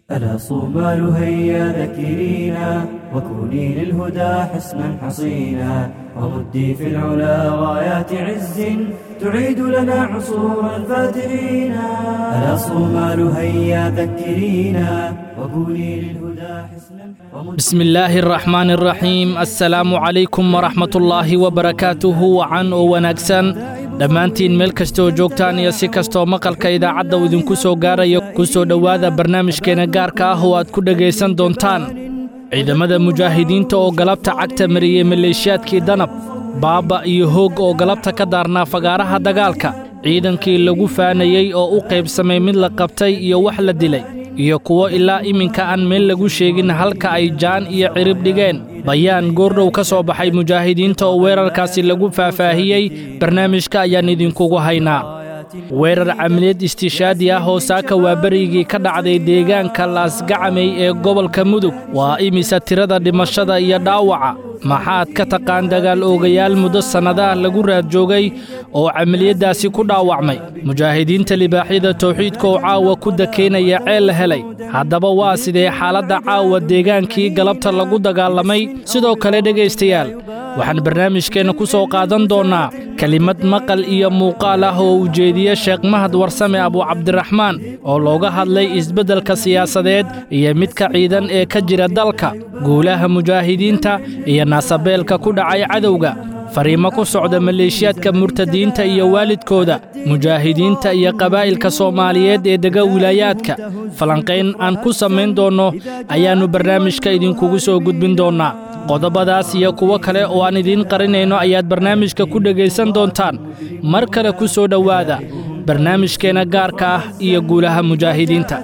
ألا صومال هيا ذكرينا وكوني للهدى حسنا حصينا ومدي في العلا غايات عز تعيد لنا عصور الفاترين ألا صومال هيا ذكرينا وكوني للهدى حسنا بسم الله الرحمن الرحيم السلام عليكم ورحمة الله وبركاته وعن ونagsan dhammaantiin meel kastooo joogtaan iyo si kastoo maqalka idaacadda uu idinku soo gaarayo ku soo dhowaada barnaamijkeena gaarka ah oo aad ku dhegaysan doontaan ciidamada mujaahidiinta oo galabta cagta mariyey maleeshiyaadkii danab baaba iyo hoog oo galabta ka daarnaa fagaaraha dagaalka ciidankii lagu faanayey oo u qaybsamay mid la qabtay iyo wax la dilay iyo kuwo ilaa iminka aan meel lagu sheegin halka ay jaan iyo cirib dhigeen bayaan goordhow ka soo baxay mujaahidiinta oo weerarkaasi lagu faahfaahiyey barnaamijka ayaan idinkugu haynaa weerar camiliyad istishaadi ah oo saaka waa berigii ka dhacday deegaanka laasgacamey ee gobolka mudug waa imisa tirada dhimashada iyo dhaawaca maxaad ka taqaan dagaal oogayaal muddo sannadaha lagu raad joogay oo camiliyaddaasi ku dhaawacmay mujaahidiinta libaaxyada tawxiidka oo caawa ku dakeynaya ceel la helay haddaba waa sidee xaaladda caawa deegaankii galabta lagu dagaalamay sidoo kale dhegaystayaal waxaan barnaamijkeenna ku soo qaadan doonnaa kelimad maqal iyo muuqaal ah oo ujeediye sheekh mahad warsame abuucabdiraxmaan oo looga hadlay isbeddelka siyaasadeed iyo midka ciidan ee ka jira dalka guulaha mujaahidiinta iyo naasabeelka ku dhacay cadowga fariimo ku socda maleeshiyaadka murtadiinta iyo waalidkooda mujaahidiinta iyo qabaa'ilka soomaaliyeed ee dega wilaayaadka falanqayn aan ku samayn doonno ayaannu barnaamijka idinkugu soo gudbin doonnaa qodobadaas iyo kuwo kale oo aan idiin qarinayno ayaad barnaamijka ku dhegaysan doontaan mar kale ku soo dhowaada barnaamijkeenna gaarka ah iyo guulaha mujaahidiinta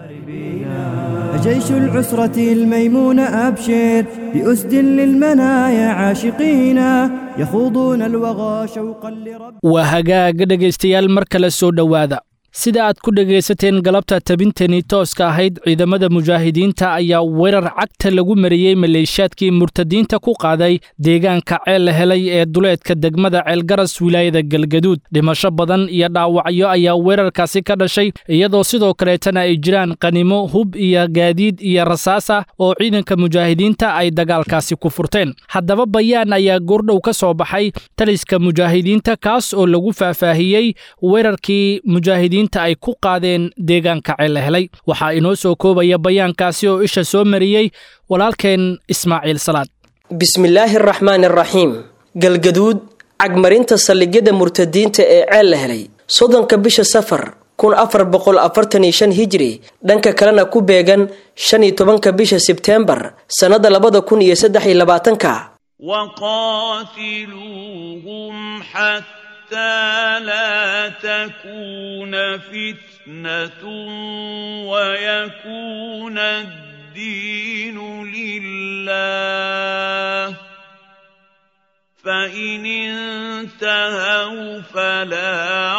جيش العسرة الميمون أبشر بأسد للمنايا عاشقين يخوضون الوغى شوقا لرب waa hagaaga dhegaystayaal mar kale soo dhowaada sida aad ku dhegaysateen galabta tabintanii tooska ahayd ciidamada mujaahidiinta ayaa weerar cagta lagu mariyey maleeshiyaadkii murtadiinta ku qaaday deegaanka ceel la helay ee duleedka degmada ceelgaras wilaayada galgaduud dhimasho badan iyo dhaawacyo ayaa weerarkaasi ka dhashay iyadoo sidoo kaleetana ay jiraan qanimo hub iyo gaadiid iyo rasaas ah oo ciidanka mujaahidiinta ay dagaalkaasi ku furteen haddaba bayaan ayaa goordhow ka soo baxay taliska mujaahidiinta kaas oo lagu faahfaahiyey weerarkii mujaahidiin ay ku qaadeen deegaanka ceel helay waxaa inoo soo koobaya bayaankaasi oo isha soo mariyey walaalkeen ismaaciil salaad bismillaahi araxmaani araxiim galgaduud cagmarinta saldhigyada murtadiinta ee ceel la helay soddonka bisha safar kun afar boqol afartan iyo shan hijri dhanka kalena ku beegan shan iyo tobanka bisha sebteembar sannada labada kun iyo saddex iyo labaatanka حتى لا تكون فتنة ويكون الدين لله فإن انتهوا فلا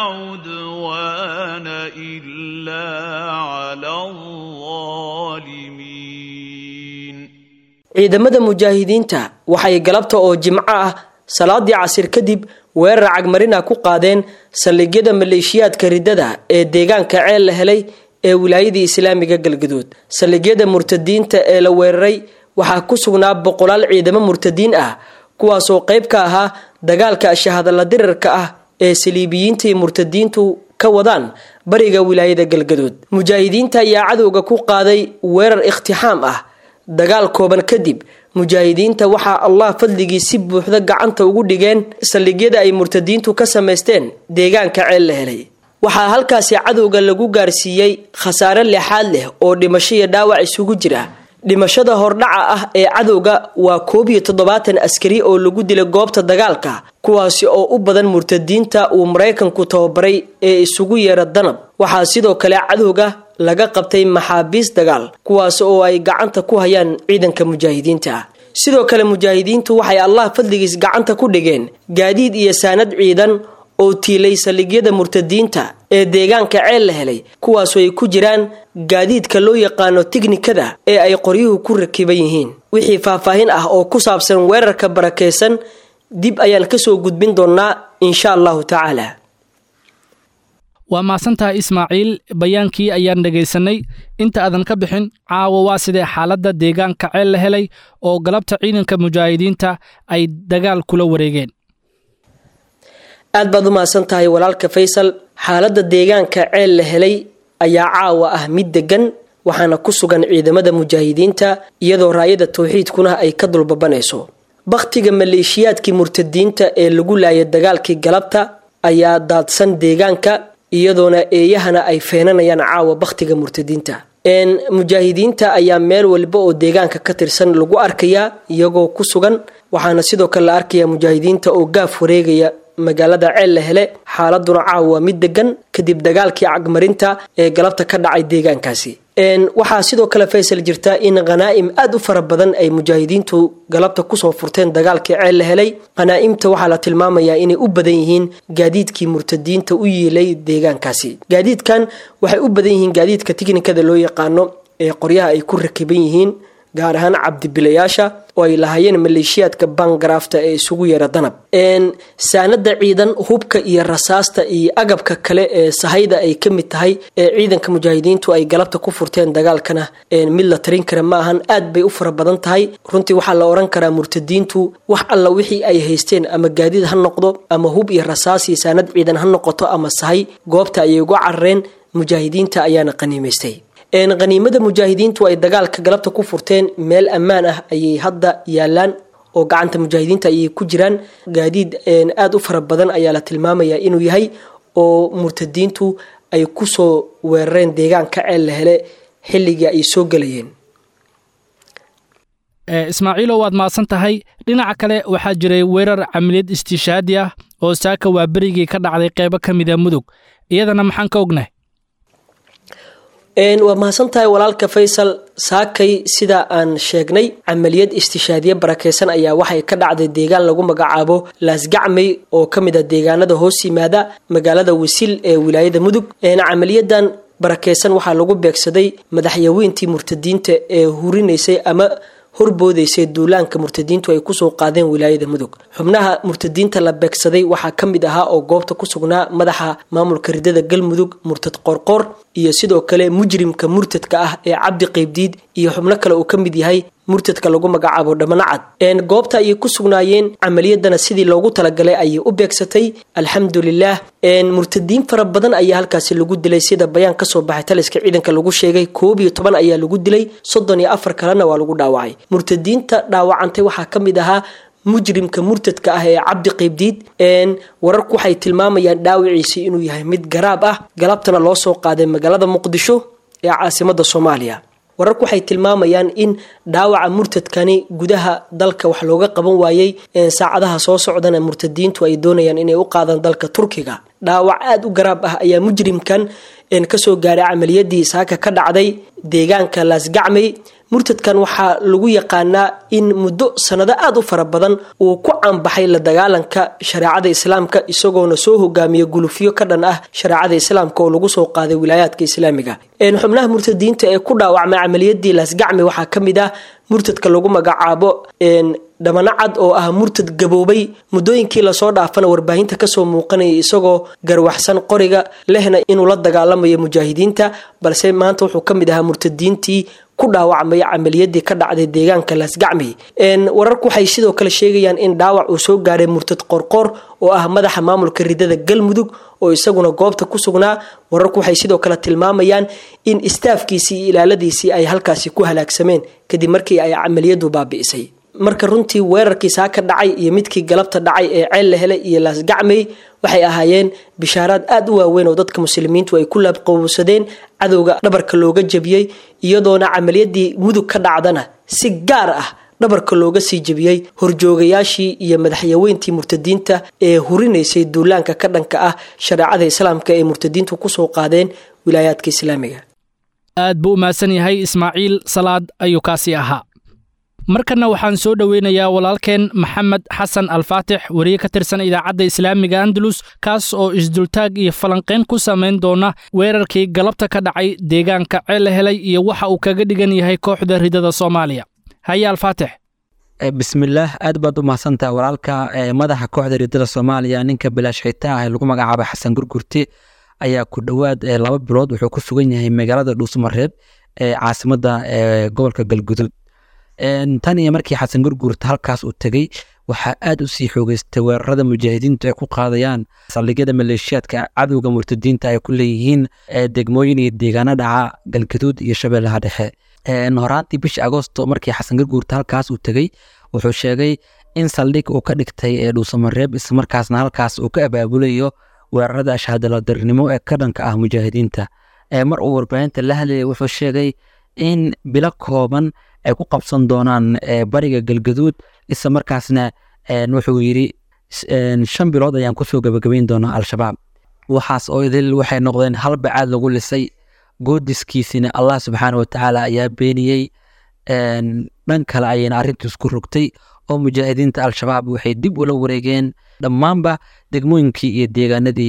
عدوان إلا على الظالمين ciidamada mujaahidiinta waxay galabta oo jimco ah salaadii casir kadib weerar cagmarina ku qaadeen saldhigyada maleeshiyaadka riddada ee deegaanka ceel la helay ee wilaayadii islaamiga galgaduud saldhigyada murtadiinta ee la weeraray waxaa ku sugnaa boqolaal ciidamo murtadiin ah kuwaasoo qayb ka ahaa dagaalka shahadalla dirarka ah ee saliibiyiinta iyo murtadiintu ka wadaan bariga wilaayada galgaduud mujaahidiinta ayaa cadowga ku qaaday weerar ikhtixaam ah dagaal kooban kadib mujaahidiinta waxaa allah fadligii si buuxda gacanta ugu dhigeen saldhigyada ay murtadiintu ka samaysteen deegaanka ceel la helay waxaa halkaasi cadowga lagu gaarsiiyey khasaare leexaad leh oo dhimasho iyo dhaawac isugu jira dhimashada hordhaca ah ee cadowga waa koob iyo toddobaatan askari oo lagu dilay goobta dagaalka kuwaasi oo u badan murtadiinta uu maraykanku tababaray ee isugu yeera danab waxaa sidoo kale cadowga laga qabtay maxaabiis dagaal kuwaas oo ay gacanta ku hayaan ciidanka mujaahidiinta sidoo kale mujaahidiintu waxay allah fadligiis gacanta ku dhigeen gaadiid iyo saanad ciidan oo tiilay saldhigyada murtadiinta ee deegaanka ceel la helay kuwaasoo ay ku jiraan gaadiidka loo yaqaano tiknikada ee ay qoryuhu ku rakiban yihiin wixii faahfaahin ah oo ku saabsan weerarka barakeysan dib ayaan kasoo gudbin doonnaa insha allahu tacaala waa mahadsantahay ismaaciil bayaankii ayaan dhegaysanay inta aadan ka bixin caawa waa sidee xaaladda deegaanka ceel la helay oo galabta ciidanka mujaahidiinta ay dagaal kula wareegeen aad baad u mahadsan tahay walaalka faysal xaaladda deegaanka ceel la helay ayaa caawa ah mid degan waxaana ku sugan ciidamada mujaahidiinta iyadoo raayada tawxiidkuna ay ka dulbabanayso bakhtiga maleeshiyaadkii murtadiinta ee lagu laayay dagaalkii galabta ayaa daadsan deegaanka iyadoona eeyahana ay feenanayaan caawa bakhtiga murtadiinta mujaahidiinta ayaa meel waliba oo deegaanka ka tirsan lagu arkayaa iyagoo ku sugan waxaana sidoo kale la arkayaa mujaahidiinta oo gaaf wareegaya magaalada ceel la hele xaaladuna caawa waa mid degan kadib dagaalkii cagmarinta ee galabta ka dhacay deegaankaasi waxaa sidoo kale faysal jirta in khanaa'im aada u fara badan ay mujaahidiintu galabta kusoo furteen dagaalkii ceel la helay khanaa'imta waxaa la tilmaamayaa inay u badan yihiin gaadiidkii murtadiinta u yiilay deegaankaasi gaadiidkan waxay u badan yihiin gaadiidka tiknikada loo yaqaano ee qoryaha ay ku rakiban yihiin gaar ahaan cabdibilayaasha oo ay lahaayeen maleeshiyaadka bangaraafta ee isugu yeera danab saanada ciidan hubka iyo rasaasta iyo agabka kale ee sahayda ay ka mid tahay ee ciidanka mujaahidiintu ay galabta ku furteen dagaalkana mid la tarin kara ma ahan aad bay u fara badan tahay runtii waxaa la oran karaa murtadiintu wax alla wixii ay haysteen ama gaadiid ha noqdo ama hub iyo rasaas iyo saanad ciidan ha noqoto ama sahay goobta ayay uga carareen mujaahidiinta ayaana qaniimaystay khaniimada mujaahidiintu ay dagaalka galabta ku furteen meel ammaan ah ayay hadda yaalaan oo gacanta mujaahidiinta ayay ku jiraan gaadiid aada u fara badan ayaa la tilmaamayaa inuu yahay oo murtadiintu ay kusoo weerareen deegaanka ceel la hele xilligii ay soo gelayeen ismaaciilo waad mahadsan tahay dhinaca kale waxaa jiray weerar camaliyad istiishaadi ah oo saaka waa berigii ka dhacday qeybo ka mida mudug iyadana maxaan ka ognahay waa mahadsan tahay walaalka faysal saakay sida aan sheegnay camaliyad istishaadiye barakeysan ayaa waxay ka dhacday deegaan lagu magacaabo laasgacmey oo ka mid a deegaanada hoos yimaada magaalada wisil ee wilaayada mudug camaliyadan barakeysan waxaa lagu beegsaday madaxyaweyntii murtadiinta ee hurinaysay ama horboodaysay duulaanka murtadiintu ay kusoo qaadeen wilaayada mudug xubnaha murtadiinta la beegsaday waxaa ka mid ahaa oo goobta ku sugnaa madaxa maamulka ridada galmudug murtad qorqor iyo sidoo kale mujrimka murtadka ah ee cabdi qeybdiid iyo xubno kale uu ka mid yahay murtadka lagu magacaabo dhammanacad goobta ayay ku sugnaayeen camaliyadana sidii loogu talagalay ayay u beegsatay alxamdulilah murtadiin fara badan ayaa halkaasi lagu dilay sida bayaan kasoo baxay taliska ciidanka lagu sheegay koob iyo toban ayaa lagu dilay soddon iyo afar kalena waa lagu dhaawacay murtadiinta dhaawacantay waxaa ka mid ahaa mujrimka murtadka ah ee cabdi qeybdiid wararku waxay tilmaamayaan dhaawiciisi inuu yahay mid garaab ah galabtana loo soo qaaday magaalada muqdisho ee caasimada soomaaliya wararku waxay tilmaamayaan in dhaawaca murtadkani gudaha dalka wax looga qaban waayey saacadaha soo socdana murtadiintu ay doonayaan inay u qaadaan dalka turkiga dhaawac aada u garaab ah ayaa mujrimkan kasoo gaaray camaliyadii saaka ka dhacday deegaanka laasgacmey murtadkan waxaa lagu yaqaanaa in muddo sanado aada u fara badan uu ku caanbaxay la dagaalanka shareecada islaamka isagoona soo hogaamiya gulufyo ka dhan ah shareecada islaamka oo lagu soo qaaday wilaayaadka islaamiga xubnaha murtadiinta ee ku dhaawacmay camaliyadii laasgacmi waxaa ka mid ah murtadka lagu magacaabo dhamanacad oo ah murtad gaboobay muddooyinkii lasoo dhaafana warbaahinta kasoo muuqanaya isagoo garwaxsan qoriga lehna inuu la dagaalamayo mujaahidiinta balse maanta wuxuu ka mid ahaa murtadiintii ku dhaawacmay camaliyadii ka dhacday deegaanka laasgacmi wararku waxay sidoo kale sheegayaan in dhaawac uu soo gaaray murtad qorqor oo ah madaxa maamulka ridada galmudug oo isaguna goobta ku sugnaa wararku waxay sidoo kale tilmaamayaan in istaafkiisii iyo ilaaladiisii ay halkaasi ku halaagsameen kadib markii ay camaliyadu baabi'isay marka runtii weerarkii saaka dhacay iyo midkii galabta dhacay ee ceel la helay iyo laasgacmey waxay ahaayeen bishaaraad aada u waaweyn oo dadka muslimiintu ay ku laabqowsadeen cadowga dhabarka looga jebiyey iyadoona camaliyadii mudug ka dhacdana si gaar ah dhabarka looga sii jebiyey horjoogayaashii iyo madaxyaweyntii murtadiinta ee hurinaysay duulaanka ka dhanka ah shareecada islaamka ee murtadiintu kusoo qaadeen wilaayaadka islaamiga aad buu u mahadsan yahay ismaaciil salaad ayuu kaasii ahaa markanna waxaan soo dhoweynayaa walaalkeen maxamed xasan alfaatix weriye ka tirsan idaacadda islaamiga andalus kaas oo isdultaag iyo falanqayn ku samayn doona weerarkii galabta ka dhacay deegaanka ceele helay iyo waxa uu kaga dhigan yahay kooxda ridada soomaaliya haye alfaatix bismillaah aad baad u mahadsantaha walaalka madaxa kooxda ridada soomaaliya ninka bilaash xitaa ah ee lagu magacaabo xasan gurgurti ayaa ku dhowaad laba bilood wuxuu ku sugan yahay magaalada dhuusamareeb ee caasimadda gobolka galgudud tan iyo markii xasan gurguurta halkaas uu tegey waxaa aad u sii xoogeystay weerarada mujaahidiintu ay ku qaadayaan saldhigyada maleeshiyaadka cadowga murtadiinta ay ku leeyihiin degmooyin iyo deegaano dhaca galgaduud iyo shabeellaha dhexe horaantii bishii agoosto markii xasan gurguurta halkaas uu tegey wuxuu sheegay in saldhig uu ka dhigtay ee dhuusamareeb islamarkaasna halkaas uu ka abaabulayo weerarada ashahadaladarnimo ee ka dhanka ah mujaahidiinta mar uu warbaahinta la hadlayay wuxuu sheegay in bilo kooban ay ku qabsan doonaan bariga galgaduud isla markaasna wuxuu yidhi shan bilood ayaan kusoo gabagabayn doonaa al-shabaab waxaas oo idil waxay noqdeen hal bacaad lagu lisay goodiskiisina allah subxaana watacaala ayaa beeniyey dhan kale ayayna arrintiis ku rogtay oo mujaahidiinta al-shabaab waxay dib ula wareegeen dhammaanba degmooyinkii iyo deegaanadii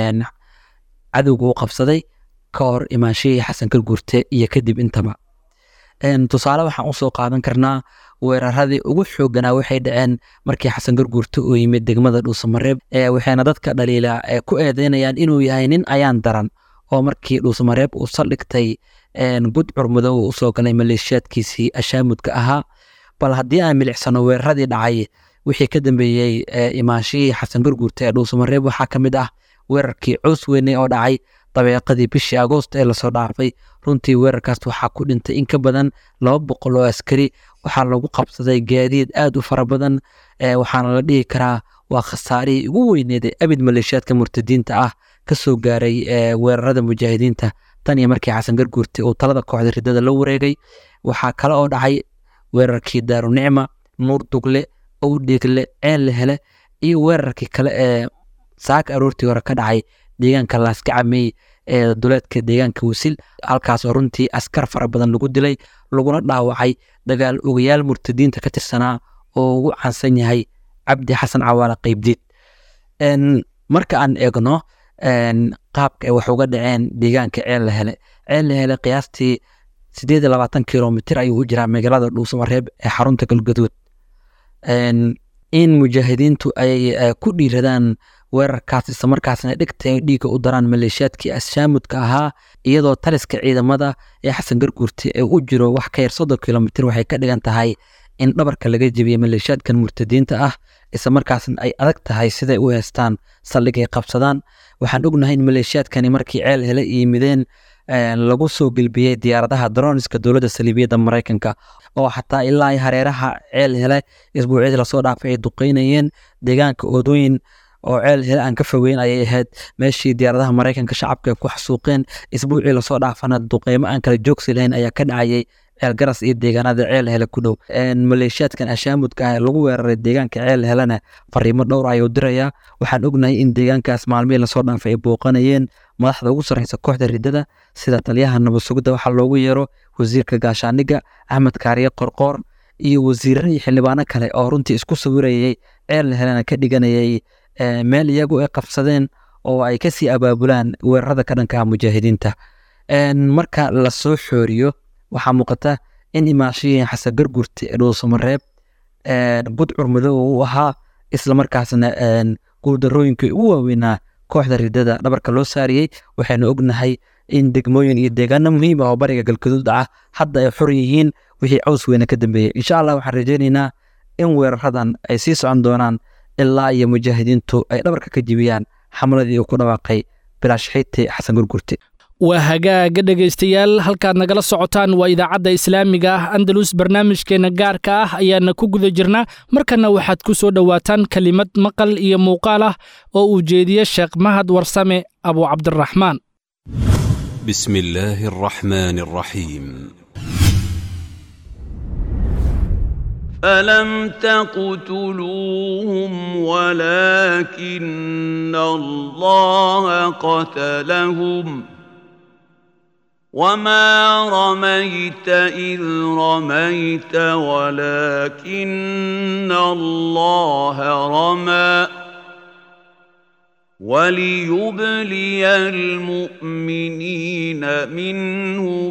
cadowga u qabsaday ka hor imaanshihii xasan garguurte iyo kadib intaba tusaale waxaan usoo qaadan karnaa weeraradii ugu xooganaa waxay dhaceen markii xasan garguurte uu yimid degmada dhuusamareeb waxayna dadka dhaliila ku eedeynayaan inuu yahay nin ayaan daran oo markii dhuusamareeb uu saldhigtay gudcur mudow uu usoo galay maleeshiyaadkiisii ashaamudka ahaa bal haddii aan milicsano weeraradii dhacay wixii ka dambeeyey imaanshihii xasan garguurte ee dhuusamareeb waxaa ka mid ah weerarkii coos weyne oo dhacay dabeeqadii bishii agoost ee lasoo dhaafay runtii weerarkaas waxaa ku dhintay in ka badan laba boqol oo askari waxaa lagu qabsaday gaadiid aad u fara badan waxaana la dhihi karaa waa khasaarihii ugu weyneed ee abid maleeshiyaadka murtadiinta ah ka soo gaaray weerarada mujaahidiinta tan iyo markii xasan garguurte uu talada kooxda ridada la wareegay waxaa kale oo dhacay weerarkii daarunicma nuur dugle owdheegle ceel hele iyo weerarkii kale ee saaka aroortii hore ka dhacay deegaanka laaskacamey ee duleedka deegaanka wasil halkaasoo runtii askar fara badan lagu dilay laguna dhaawacay dagaal ogayaal murtadiinta ka tirsanaa oo ugu caansan yahay cabdi xasan cawaale qeybdiid marka aan eegno qaabka ay wax uga dhaceen deegaanka ceel la hele ceel la hele qiyaastii sideed iyo labaatan kilomitir ayuu u jiraa magaalada dhuusamareeb ee xarunta galgaduud in mujaahidiintu ay ku dhiiradaan weerarkaas islamarkaasna dhigta dhiigga u daraan maleeshiyaadkii ashaamudka ahaa iyadoo taliska ciidamada ee xasan garguurte ee u jiro wax ka yar soddon kilomitir waxay ka dhigan tahay in dhabarka laga jebiyey maleeshiyaadkan murtadiinta ah islamarkaasna ay adag tahay siday u heestaan saldhigay qabsadaan waxaan ognahay in maleeshiyaadkani markii ceel hele yimideen lagu soo gelbiyey diyaaradaha droniska dowladda saliibiyadda maraykanka oo xataa ilaa ay hareeraha ceel hele isbuucyadii lasoo dhaafay ay duqeynayeen deegaanka oodooyin oo ceel hele aan ka fogeyn ayay ahayd meeshii diyaaradaha maraykanka shacabka ay ku xasuuqeen isbuucii lasoo dhaafana duqeymo aan kala joogsi lahayn ayaa ka dhacayay ceel garas iyo deegaanada ceel hele ku dhow maleeshiyaadkan ashaamudka ah ee lagu weeraray deegaanka ceel helena fariimo dhowr ayuu dirayaa waxaan ognahay in deegaankaas maalmihii lasoo dhaafay ay booqanayeen madaxda ugu sarreysa kooxda ridada sida taliyaha nabad sugidda waxaa loogu yeero wasiirka gaashaaniga axmed kaariye qorqoor iyo wasiirra iyo xildhibaano kale oo runtii isku sawirayay ceel helena ka dhiganayay meel iyagu ay qabsadeen oo ay kasii abaabulaan weerarada ka dhanka ah mujaahidiinta marka lasoo xooriyo waxaa muuqata in imaashihii xasan gargurte ee dhuusamareeb budcur madow uu ahaa islamarkaasna guuldarooyinkii ugu waaweynaa kooxda ridada dhabarka loo saariyey waxaynu ognahay in degmooyin iyo deegaano muhiim ah oo bariga galgaduud ah hadda ay xor yihiin wixii caws weyne ka dambeeyey insha allah waxaan rajaynaynaa in weeraradan ay sii socon doonaan ilaa iyo mujaahidiintu ay dhabarka ka jibiyaan xamladii uu ku dhawaaqay bilaashxiiti xasan gurgurte waa hagaaga dhegaystayaal halkaad nagala socotaan waa idaacadda islaamiga ah andalus barnaamijkeenna gaarka ah ayaana ku guda jirnaa markanna waxaad ku soo dhowaataan kelimad maqal iyo muuqaal ah oo uu jeediye sheekh mahad warsame abu cabdiraxmaan بسم الله الرحمن الرحيم فلم تقتلوهم ولكن الله قتلهم وما رميت إذ رميت ولكن الله رمى وليبلي المؤمنين منه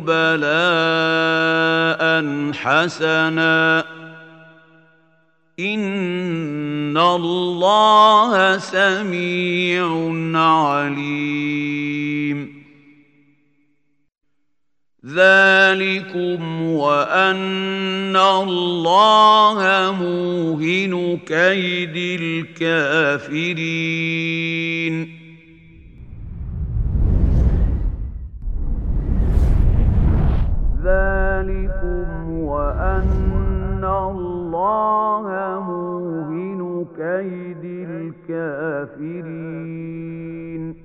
بلاء حسنا إن الله سميع عليم ذلكم وأن الله موهن كيد الكافرين ذلكم وأن الله موهن كيد الكافرين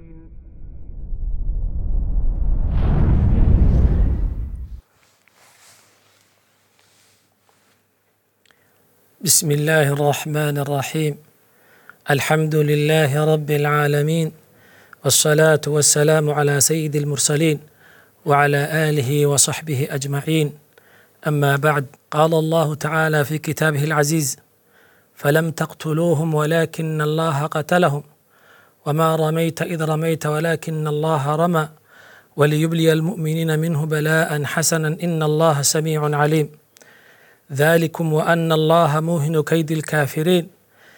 بسم الله الرحمن الرحيم الحمد لله رب العالمين والصلاة والسلام على سيد المرسلين وعلى آله وصحبه أجمعين أما بعد قال الله تعالى في كتابه العزيز فلم تقتلوهم ولكن الله قتلهم وما رميت إذ رميت ولكن الله رمى وليبلي المؤمنين منه بلاء حسنا إن الله سميع عليم ذلكم وأن الله موهن كيد الكافرين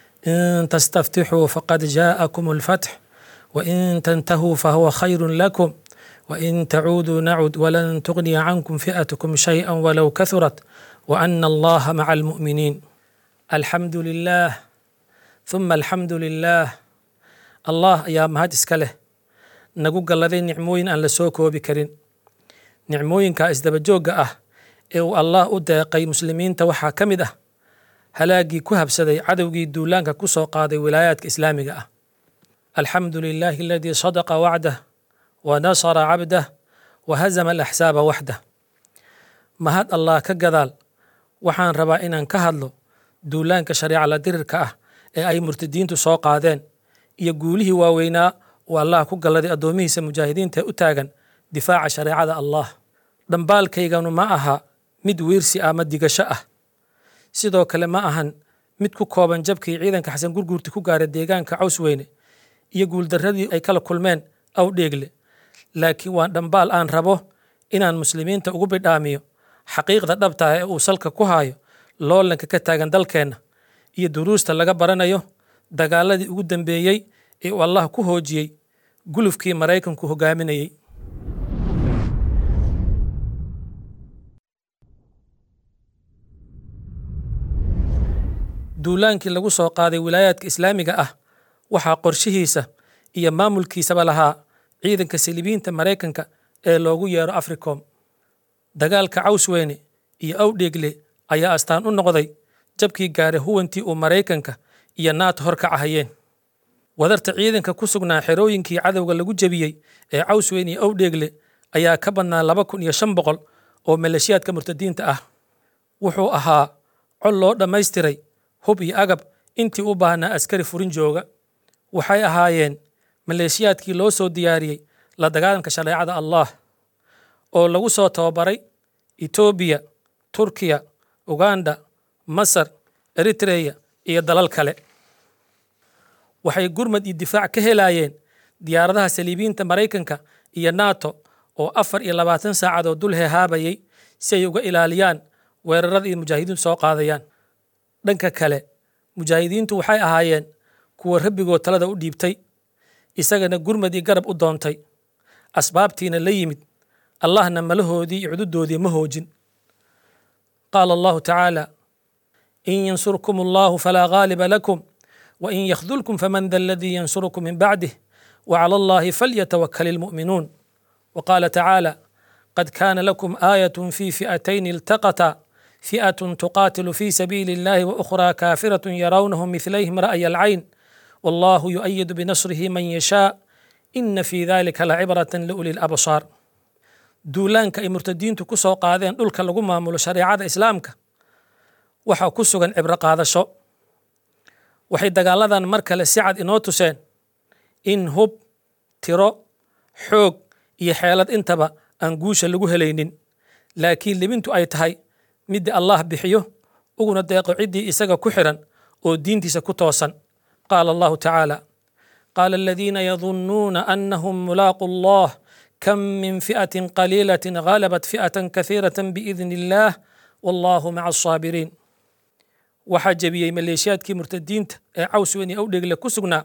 إن تستفتحوا فقد جاءكم الفتح وإن تنتهوا فهو خير لكم وإن تعودوا نعد ولن تغني عنكم فئتكم شيئا ولو كثرت وأن الله مع المؤمنين الحمد لله ثم الحمد لله الله ayaa mahad iska leh nagu galladay nicmooyin aan la soo koobi karin nicmooyinka isdabajoogga ah ee uu allah u deeqay muslimiinta waxaa ka mid ah halaagii ku habsaday cadowgii duulaanka ku soo qaaday wilaayaadka islaamiga ah alxamdu lilaahi aladii sadaqa wacdah wa nasara cabdah wa hazama alaxsaaba waxdah mahad allah ka gadaal waxaan rabaa inaan ka hadlo duulaanka shareeca la dirirka ah ee ay murtadiintu soo qaadeen iyo guulihii waaweynaa uu allah ku galladay addoomihiisa mujaahidiinta ee u taagan difaaca shareecada allah dhambaalkayganu ma aha mid wiirsi ama digasho ah sidoo kale ma ahan mid ku kooban jabkii ciidanka xasan gurguurti ku gaaray deegaanka caws weyne iyo guuldarradii ay kala kulmeen aw dheegle laakiin waa dhambaal aan rabo inaan muslimiinta ugu bidhaamiyo xaqiiqda dhabta ee uu salka ku haayo loolanka ka taagan dalkeenna iyo duruusta laga baranayo dagaaladii ugu dambeeyey ee uu allah ku hoojiyey gulufkii maraykanku hogaaminayey duulaankii lagu soo qaaday wilaayaadka islaamiga ah waxaa qorshihiisa iyo maamulkiisaba lahaa ciidanka silibiinta maraykanka ee loogu yeero africom dagaalka cawsweyne iyo awdheegle ayaa astaan u noqday jabkii gaaray huwantii uu maraykanka iyo nato hor ka cahayeen wadarta ciidanka ku sugnaa xerooyinkii cadowga lagu jebiyey ee cawsweyne iyo awdheegle ayaa ka badnaa laba kun iyo shan boqol oo maleeshiyaadka murtadiinta ah wuxuu ahaa col loo dhammaystiray hub iyo agab intii u baahnaa askari furin jooga waxay ahaayeen maleeshiyaadkii loo soo diyaariyey la dagaalanka shareecada allah oo lagu soo tababaray etoobiya turkiya uganda masar eritreya iyo dalal kale waxay gurmad iyo difaac ka helayeen diyaaradaha saliibiinta maraykanka iyo nato oo afar iyo labaatan saacadood dul hehaabayay si ay uga ilaaliyaan weerarada iyo mujaahidiintu soo qaadayaan dhanka kale mujaahidiintu waxay ahaayeen kuwa rabbigood talada u dhiibtay isagana gurmad iyo garab u doontay asbaabtiina la yimid allahna malahoodii iyo cududoodii ma hoojin qaala allahu tacaala in yansurkum allahu falaa ghaaliba lakum wain yakhdulkum faman da aladii yansurukum min bacdih wacala allahi falyatawakal ilmu'minuun وقال تعالى قد كان لكم آية في فئتين التقتا فئة تقاتل في سبيل الله وأخرى كافرة يرونهم مثليهم رأي العين والله يؤيد بنصره من يشاء إن في ذلك لعبرة لأولي الأبصار duulaanka ay murtadiintu ku soo qaadeen dhulka lagu maamulo shareecada islaamka waxaa ku sugan cibro qaadasho waxay dagaaladan mar kale si cad inoo tuseen in hub tiro xoog iyo xeelad intaba aan guusha lagu helaynin laakiin libintu ay tahay midda allah bixiyo uguna deeqo ciddii isaga ku xiran oo diintiisa ku toosan qaala allahu tacaala qaala aladiina yadunnuuna annahum mulaaqu allah kam min fi'atin qaliilatin ghalabat fi'atan kathiiratan biidni illaah wallahu maca asaabiriin waxaa jebiyey maleeshiyaadkii murtadiinta ee cawsweyn iyo awdhegle ku sugnaa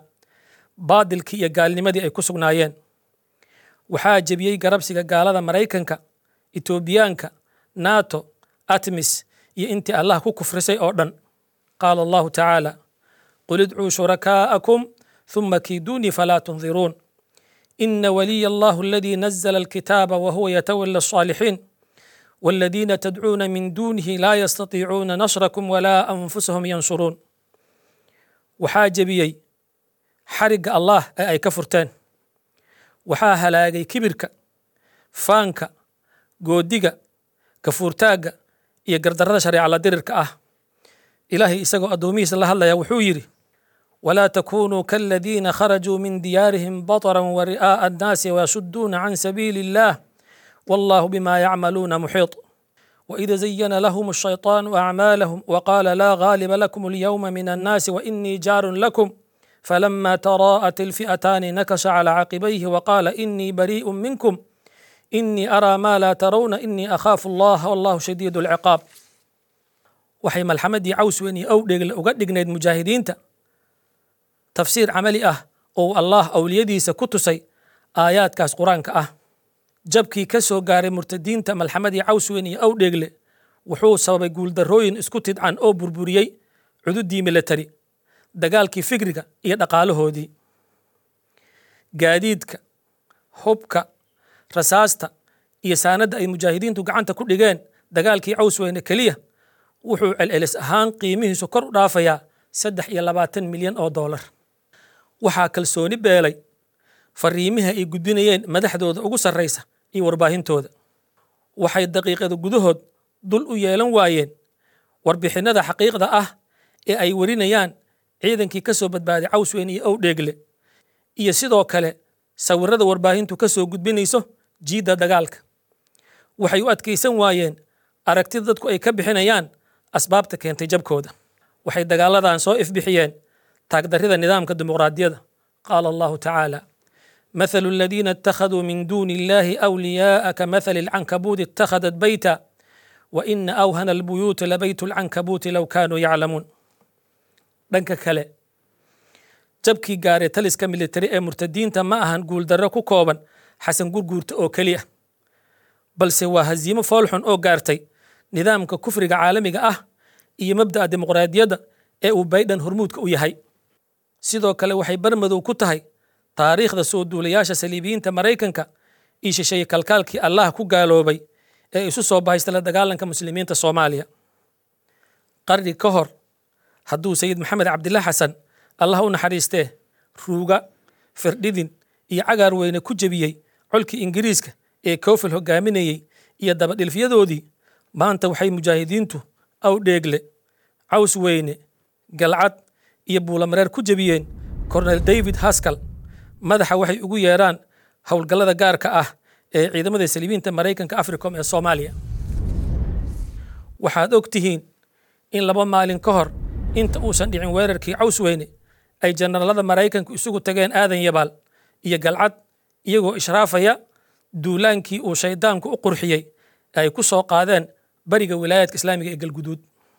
baadilkii iyo gaalnimadii ay ku sugnaayeen waxaa jebiyey garabsiga gaalada maraykanka etoobiyaanka nato atmis iyo intii allah ku kufrisay oo dhan qaala allahu tacaala qul idcuu shurakaa'akum ثم كيدوني فلا تنظرون إن ولي الله الذي نزل الكتاب وهو يتولى الصالحين والذين تدعون من دونه لا يستطيعون نصركم ولا أنفسهم ينصرون وحاجبيي حرق الله أي كفرتان waxaa halaagay kibirka faanka goodiga kafuurtaagga iyo gardarrada shareecala dirirka ah ilaahay isagoo addoomihiisa la hadlaya wuxuu yidhi walaa takunuu kaaladiina kharajuu min diyaarihim bataran wa ri'aa'a annaasi wayasuduuna can sabiili illaah wallahu bima yacmaluuna muxiiط وإذا زين لهم الشيطان أعمالهم وقال لا غالب لكم اليوم من الناس وإني جار لكم فلما تراءت الفئتان نكش على عقبيه وقال إني بريء منكم إني أرى ما لا ترون إني أخاف الله والله شديد العقاب waxay malxamadii cawsweyn iyo owdheegle uga dhignayd mujaahidiinta tafsiir camali ah oo allah awliyadiisa ku tusay aayaadkaas qur-aanka ah jabkii ka soo gaaray murtadiinta malxamadii cawsweyn iyo owdheegle wuxuu sababay guuldarrooyin isku tidcan oo burburiyey cududii milatari dagaalkii fikriga iyo dhaqaalahoodii gaadiidka hubka rasaasta iyo saanadda ay mujaahidiintu gacanta ku dhigeen dagaalkii cawsweyne keliya wuxuu celcelis ahaan qiimihiisu kor u dhaafayaa saddex iyo labaatan milyan oo doolar waxaa kalsooni beelay fariimiha ay gudbinayeen madaxdooda ugu sarraysa iyo warbaahintooda waxay daqiiqada gudahood dul u yeelan waayeen warbixinnada xaqiiqda ah ee ay warinayaan ciidankii ka soo badbaaday cawsweyn iyo owdheegle iyo sidoo kale sawirada warbaahintu ka soo gudbinayso jiidda dagaalka waxay u adkaysan waayeen aragtida dadku ay ka bixinayaan asbaabta keentay jabkooda waxay dagaaladan soo ifbixiyeen taagdarrida nidaamka dimuqraadiyada qaala allahu tacaala مثل الذين اتخذوا من دون الله أولياء كمثل العنكبوت اتخذت بيتا وإن أوهن البيوت لبيت العنكبوت لو كانوا يعلمون dhanka kale jabkii gaaray taliska militari ee murtadiinta ma ahan guuldarro ku kooban xasan gurguurta oo keliya balse waa hasiimo foolxun oo gaartay nidaamka kufriga caalamiga ah iyo mabda'a dimuqraadiyadda ee uu baydhan hormuudka u yahay sidoo kale waxay barmadow ku tahay taariikhda soo duulayaasha saliibiyiinta maraykanka iyo shisheeye kalkaalkii allah ku gaaloobay ee isu soo bahaysta la dagaalanka muslimiinta soomaaliya qarni ka hor hadduu sayid maxamed cabdillah xasan allah u naxariistee ruuga firdhidin iyo cagaar weyne ku jebiyey colkii ingiriiska ee koofil hogaaminayey iyo dabadhilfyadoodii maanta waxay mujaahidiintu awdheegle caws weyne galcad iyo buulamareer ku jebiyeen kornel david haskal madaxa waxay ugu yeeraan howlgallada gaarka ah ee ciidamada saliibiinta maraykanka africom ee soomaaliya waxaad og tihiin in laba maalin ka hor inta uusan dhicin weerarkii cawsweyne ay jenaraalada maraykanku isugu tageen aadan yabaal iyo galcad iyagoo ishraafaya duulaankii uu shaydaanku u qurxiyey ay ku soo qaadeen bariga wilaayadka islaamiga ee galguduud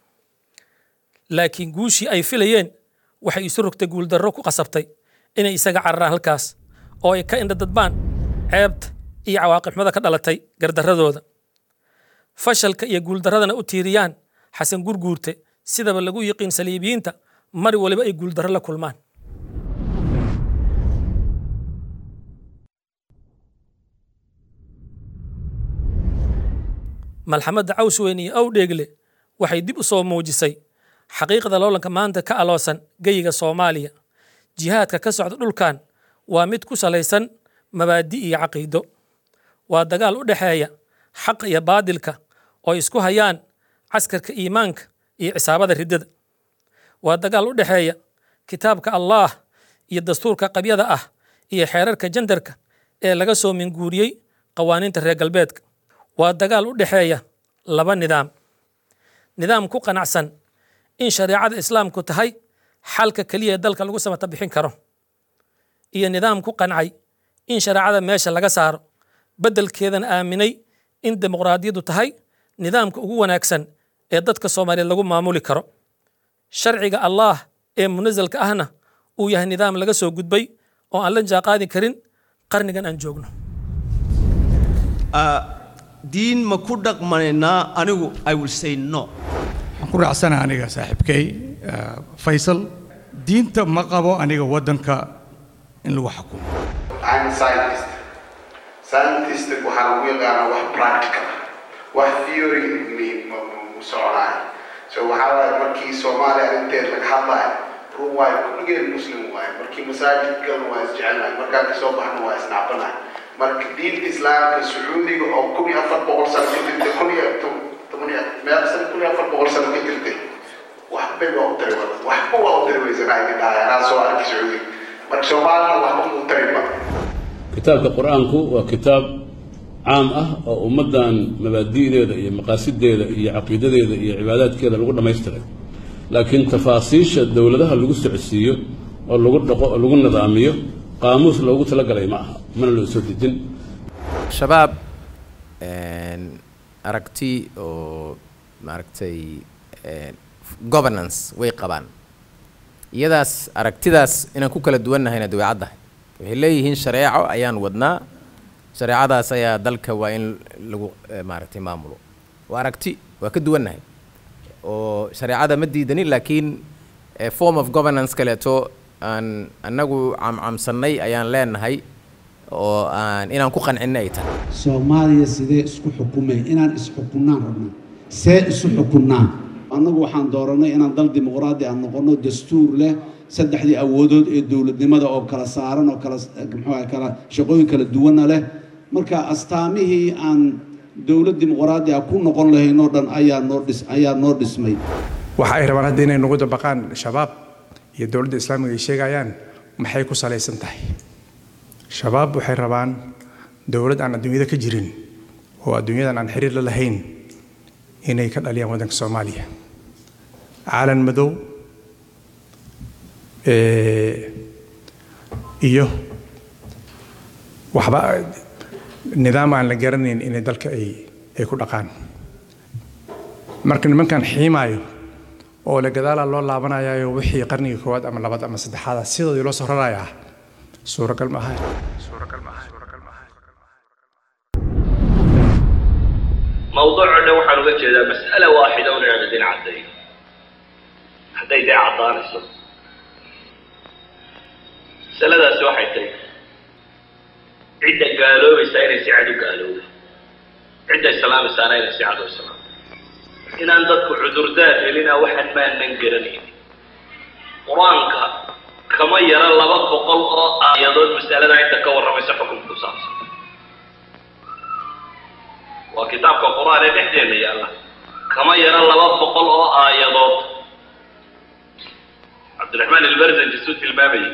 laakiin guushii ay filayeen waxay isu rogtay guuldarro ku qasabtay inay isaga cararaan halkaas oo ay ka indhadadbaan ceebta iyo cawaaqibxumada ka dhalatay gardarradooda fashalka iyo guuldarradana u tiiriyaan xasan gurguurte sidaba lagu yiqiin saliibiyiinta mar waliba ay guuldarro la kulmaan malxamadda cawsweyne iyo owdheegle waxay dib u soo muujisay xaqiiqda loolanka maanta ka aloosan geyiga soomaaliya jihaadka ka socda dhulkan waa mid ku salaysan mabaadi iyo caqiido waa dagaal u dhexeeya xaqa iyo baadilka oo isku hayaan caskarka iimaanka iyo cisaabada riddada waa dagaal u dhexeeya kitaabka allaah iyo dastuurka qabyada ah iyo xeerarka jandarka ee laga soo minguuriyey qawaaniinta reer galbeedka waa dagaal u dhexeeya laba nidaam nidaam ku qanacsan in shareecada islaamku tahay xalka keliya ee dalka lagu samata bixin karo iyo nidaam ku qancay in shareecada meesha laga saaro beddelkeedana aaminay in dimuqraadiyaddu tahay nidaamka ugu wanaagsan ee dadka soomaaliyeed lagu maamuli karo sharciga allaah ee munasalka ahna uu yahay nidaam laga soo gudbay oo aan la jaaqaadi karin qarnigan aan joogno diin ma ku dhaqmanaynaa anigu i will say no waxaan ku raacsana aniga saaxiibkay eh, faysal diinta ma qabo aniga waddanka in lagu xukumo I'm a scientist. Scientist waxaa lagu yaqaanaa wax practical ah. wax theory mi- ma ma- ma soconaayo so waxaa waaye markii soomaaliya arrinteed laga hadlayo run waayo kulligeen muslim waaye markii masaajidkana waa isjecelnahay markaan kasoo baxna waa isnacbanahay marka diinta islaamka sacuudiga oo kun iyo afar boqol sano ka jirtay kun iyo to- toban iyo meel sano kun iyo afar boqol sano ka jirtay waxbay waa u tari wada waxba waa u tari weysanahay dhahay anaa soo arkay sacuudiga marka soomaalina waxba mu tari ba kitaabka qur-aanku waa kitaab caam ah oo ummaddan mabaadi'deeda iyo maqaasideeda iyo caqiidadeeda iyo cibaadaadkeeda lagu dhammaystiray laakiin tafaasiisha dowladaha lagu socodsiiyo oo lagu dhaqo oo lagu nidaamiyo qaamuus loogu talagalay ma aha mana loo soo dejin shabaab een, aragti oo maaragtay een, governance way qabaan iyadaas aragtidaas inaan ku kala duwannahayna dabeecaddahay waxay leeyihiin shareeco ayaan wadnaa shareecadaas ayaa dalka waa in lagu eh, maaragtay maamulo waa aragti waa ka duwannahay oo shareecada ma diidanin laakiin eh, form of governance kaleeto aan annagu camcamsannay ayaan leenahay oo aan inaan ku qancinna ay tahay soomaaliya sidee isku xukumay inaan isxukunnaan rabno see isu xukunnaan annagu waxaan dooranay inaan dal dimuqraadi aan noqonno dastuur leh saddexdii awoodood ee dowladnimada oo kala saaran oo kala muxuu kala shaqooyin kala duwana leh marka astaamihii aan dowlad dimuqraadi ah ku noqon lahayn oo dhan ayaa noo dhis ayaa noo dhismay waxa ay rabaan hadda inay nagu dabaqaan shabaab iyo dowladda islaamiga ay sheegayaan maxay ku salaysan tahay shabaab waxay rabaan dowlad aan adduunyada ka jirin oo adduunyadan aan xiriir la lahayn inay ka dhaliyaan waddanka soomaaliya caalan madow eh, iyo waxba nidaam aan la garanayn inay dalka ay ay ku dhaqaan marka nimankan xiimaayo oo la gadaalaa loo laabanayayo wixii qarnigii koowaad ama labaad ama saddexaad ah sidoodii loo soo rarayaa suuragal ma aha mawduuco dhan waxaan uga jeedaa mas'ala waaxida un inaan idin caddayo hadday dee caddaanayso masaladaasi waxay tahay cidda gaaloobaysaa inay si cad u gaalooba cidda islaamaysaana inay si cad u islaamto inaan dadku cudurdaar helina waxaan maanan garanayn qur-aanka kama yara laba boqol oo aayadood masalada inta ka warramaysa xukunka ku saabsan waa kitaabka qur-aan ee dhexdeena yaalla kama yara laba boqol oo aayadood cabdiraxmaan ilbarzanji suu tilmaamayay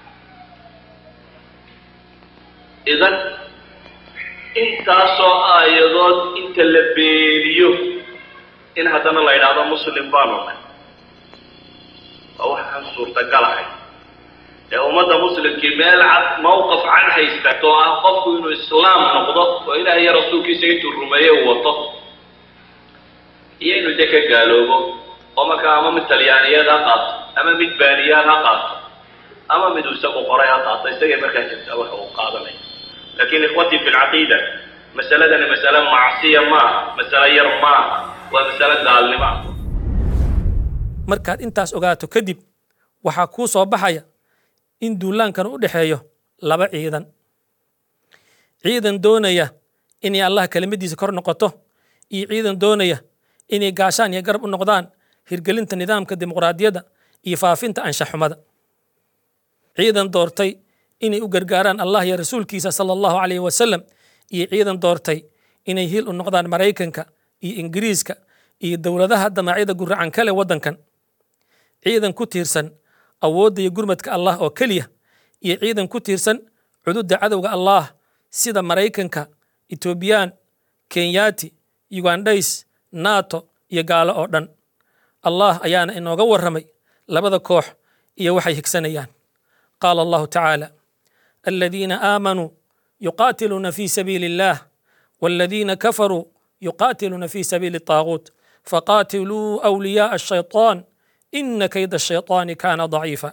idan intaasoo aayadood inta la beeniyo in haddana la yidhaahdo muslim baanu nahay waa waxaan suurtagalahay ee ummadda muslimkii meel cad mawqaf cad haystato oo ah qofku inuu islaam noqdo oo ilaah iyo rasuulkiisa intuu rumeeye uu wato iyo inuu de ka gaaloobo oo markaa ama mid talyaaniyaed ha qaato ama mid baaniyaad ha qaato ama mid uu isagu qoray ha qaato isagay markaa jirtaa waxa uu qaadanaya laakiin ikhwatii fi lcaqiida masaladani masale macsiya maaha masale yar maaha waa masale gaalnimo ah markaad intaas ogaato kadib waxaa kuu soo baxaya in duulaankan u dhexeeyo laba ciidan ciidan doonaya inay allah kelimadiisa kor noqoto iyo ciidan doonaya inay gaashaan iyo garab u noqdaan hirgelinta nidaamka dimuqraadiyadda iyo faafinta anshaxumada ciidan doortay inay u gargaaraan allah iyo rasuulkiisa sala allahu calayhi wasalam iyo ciidan doortay inay hil u noqdaan maraykanka iyo ingiriiska iyo dowladaha damacyada guracan kale waddankan ciidan ku tiirsan awoodda iyo gurmadka allah oo keliya iyo ciidan ku tiirsan cududda cadowga allah sida maraykanka etoobiyaan kenyaati ugandhays nato iyo gaalo oo dhan allah ayaana inooga warramay labada koox iyo waxay higsanayaan qaala allahu tacaala aladiina aamanuu yuqaatiluuna fi sabiili illah والذين كفروا يقاتلون في سبيل الطاغوت فقاتلوا أولياء الشيطان إن كيد الشيطان كان ضعيفا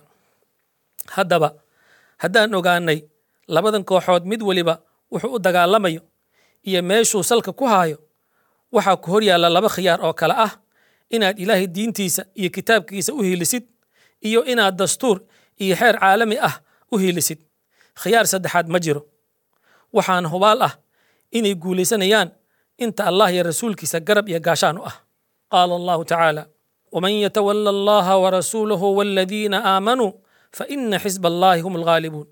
haddaba haddaan ogaanay labadan kooxood mid weliba wuxuu u dagaalamayo iyo meeshuu salka ku haayo waxaa ku hor yaalla laba khiyaar oo kale ah inaad ilaahay diintiisa iyo kitaabkiisa u hiilisid iyo inaad dastuur iyo xeer caalami ah u hiilisid khiyaar saddexaad ma jiro waxaana hubaal ah inay guulaysanayaan inta allah iyo rasuulkiisa garab iyo gaashaan u ah qaala allahu tacaala waman yatawala allaha warasuulahu waladiina aamanuu faina xisba allahi hum alghaalibuun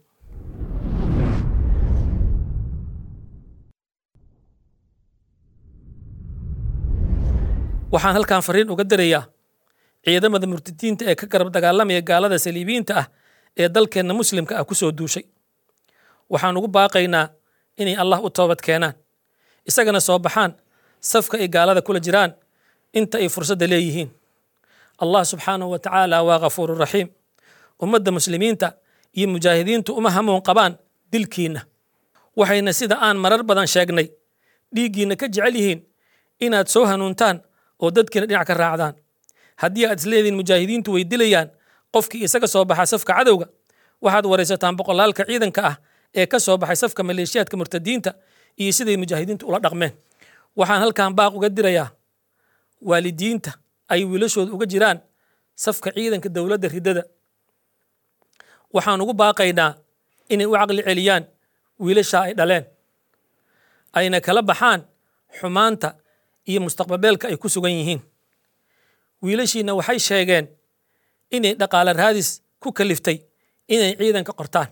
waxaan halkan fariin uga dirayaa ciidamada murtadiinta ee ka garab dagaalamaya gaalada saliibiyiinta ah ee dalkeenna muslimka ah ku soo duushay waxaan ugu baaqaynaa inay allah u toobad keenaan isagana soo baxaan safka ay gaalada kula jiraan inta ay fursadda leeyihiin allah subxaanahu wa tacaala waa ghafuuru raxiim ummadda muslimiinta iyo mujaahidiintu uma hamuun qabaan dilkiinna waxayna sida aan marar badan sheegnay dhiiggiinna ka jecel yihiin inaad soo hanuuntaan oo dadkiina dhinac ka raacdaan haddii aad isleediin mujaahidiintu way dilayaan qofkii isaga soo baxa safka cadowga waxaad waraysataan boqolaalka ciidanka ah ee ka soo baxay safka maleeshiyaadka murtadiinta iyo siday mujaahidiintu ula dhaqmeen waxaan halkan baaq uga dirayaa waalidiinta ay wiilashooda uga jiraan safka ciidanka dowladda riddada waxaan ugu baaqaynaa inay u caqli celiyaan wiilasha ay dhaleen ayna kala baxaan xumaanta iyo mustaqbalbeelka ay ku sugan yihiin wiilashiina waxay sheegeen inay dhaqaale raadis ku kaliftay inay ciidanka qortaan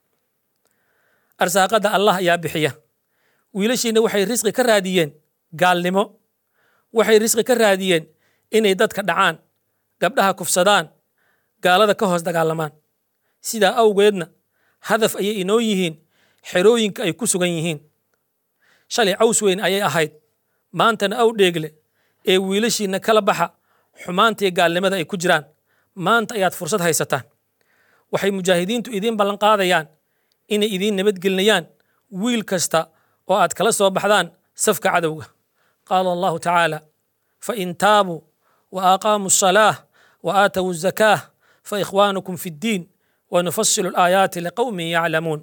arsaaqadda allah ayaa bixiya wiilashiina waxay risqi ka raadiyeen gaalnimo waxay risqi ka raadiyeen inay dadka dhacaan gabdhaha kufsadaan gaalada ka hoos dagaalamaan sidaa awgeedna hadaf ayay inoo yihiin xerooyinka ay ku sugan yihiin shalay caws weyn ayay ahayd maantana aw dheegle ee wiilashiina kala baxa xumaantii gaalnimada ay ku jiraan maanta ayaad fursad haysataan waxay mujaahidiintu idiin ballanqaadayaan inay idiin nabadgelinayaan wiil kasta oo aad kala soo baxdaan safka cadowga qaala allahu tacaala fain taabuu wa aqaamuu asalaah wa aatow azakaah faikhwaanukum fi ddiin wanufasilu alaayaati liqowmin yaclamuun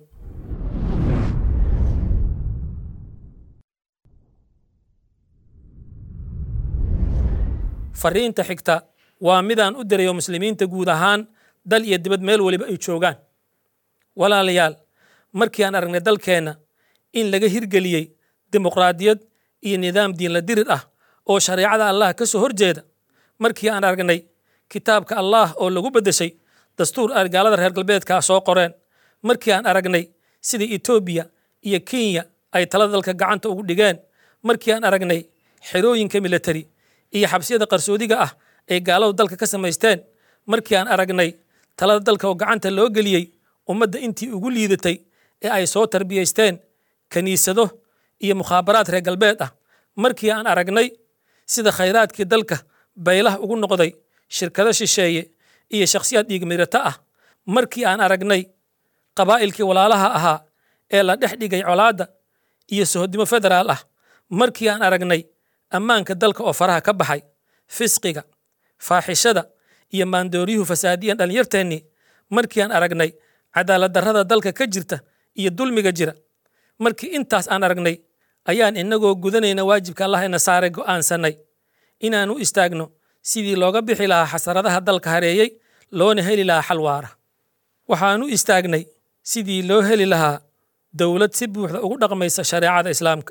fariinta xigta waa midaan u dirayo muslimiinta guud ahaan dal iyo dibad meel weliba ay joogaan walaalayaal markii aan aragnay dalkeenna in laga hirgeliyey dimuqraadiyad iyo nidaam diinla dirir ah oo shareecada allah ka soo horjeeda markii aan aragnay kitaabka allah oo lagu beddeshay dastuur ay gaalada reer galbeedka soo qoreen markii aan aragnay sida etoobiya iyo kenya ay talada dalka gacanta ugu dhigeen markii aan aragnay xerooyinka militari iyo xabsiyada qarsoodiga ah ay gaaladu dalka ka samaysteen markii aan aragnay talada dalka oo gacanta loo geliyey ummadda intii ugu liidatay ee ay soo tarbiyaysteen kiniisado iyo mukhaabaraad reer galbeed ah markii aan aragnay sida khayraadkii dalka baylaha ugu noqday shirkado shisheeye iyo shakhsiyaad dhiigmirata ah markii aan aragnay qabaa'ilkii walaalaha ahaa ee la dhex dhigay colaadda iyo sohodimo federaal ah markii aan aragnay ammaanka dalka oo faraha ka baxay fisqiga faaxishada iyo maandooryuhu fasaadiyan dhallinyarteennii markii aan aragnay cadaaladdarrada dalka ka jirta iyo dulmiga jira markii intaas aan aragnay ayaan inagoo gudanayna waajibka allah ina saaray go'aansannay inaan u istaagno sidii looga bixi lahaa xasaradaha dalka hareeyey loona heli lahaa xal waara waxaan u istaagnay sidii loo heli lahaa dowlad si buuxda ugu dhaqmaysa shareecada islaamka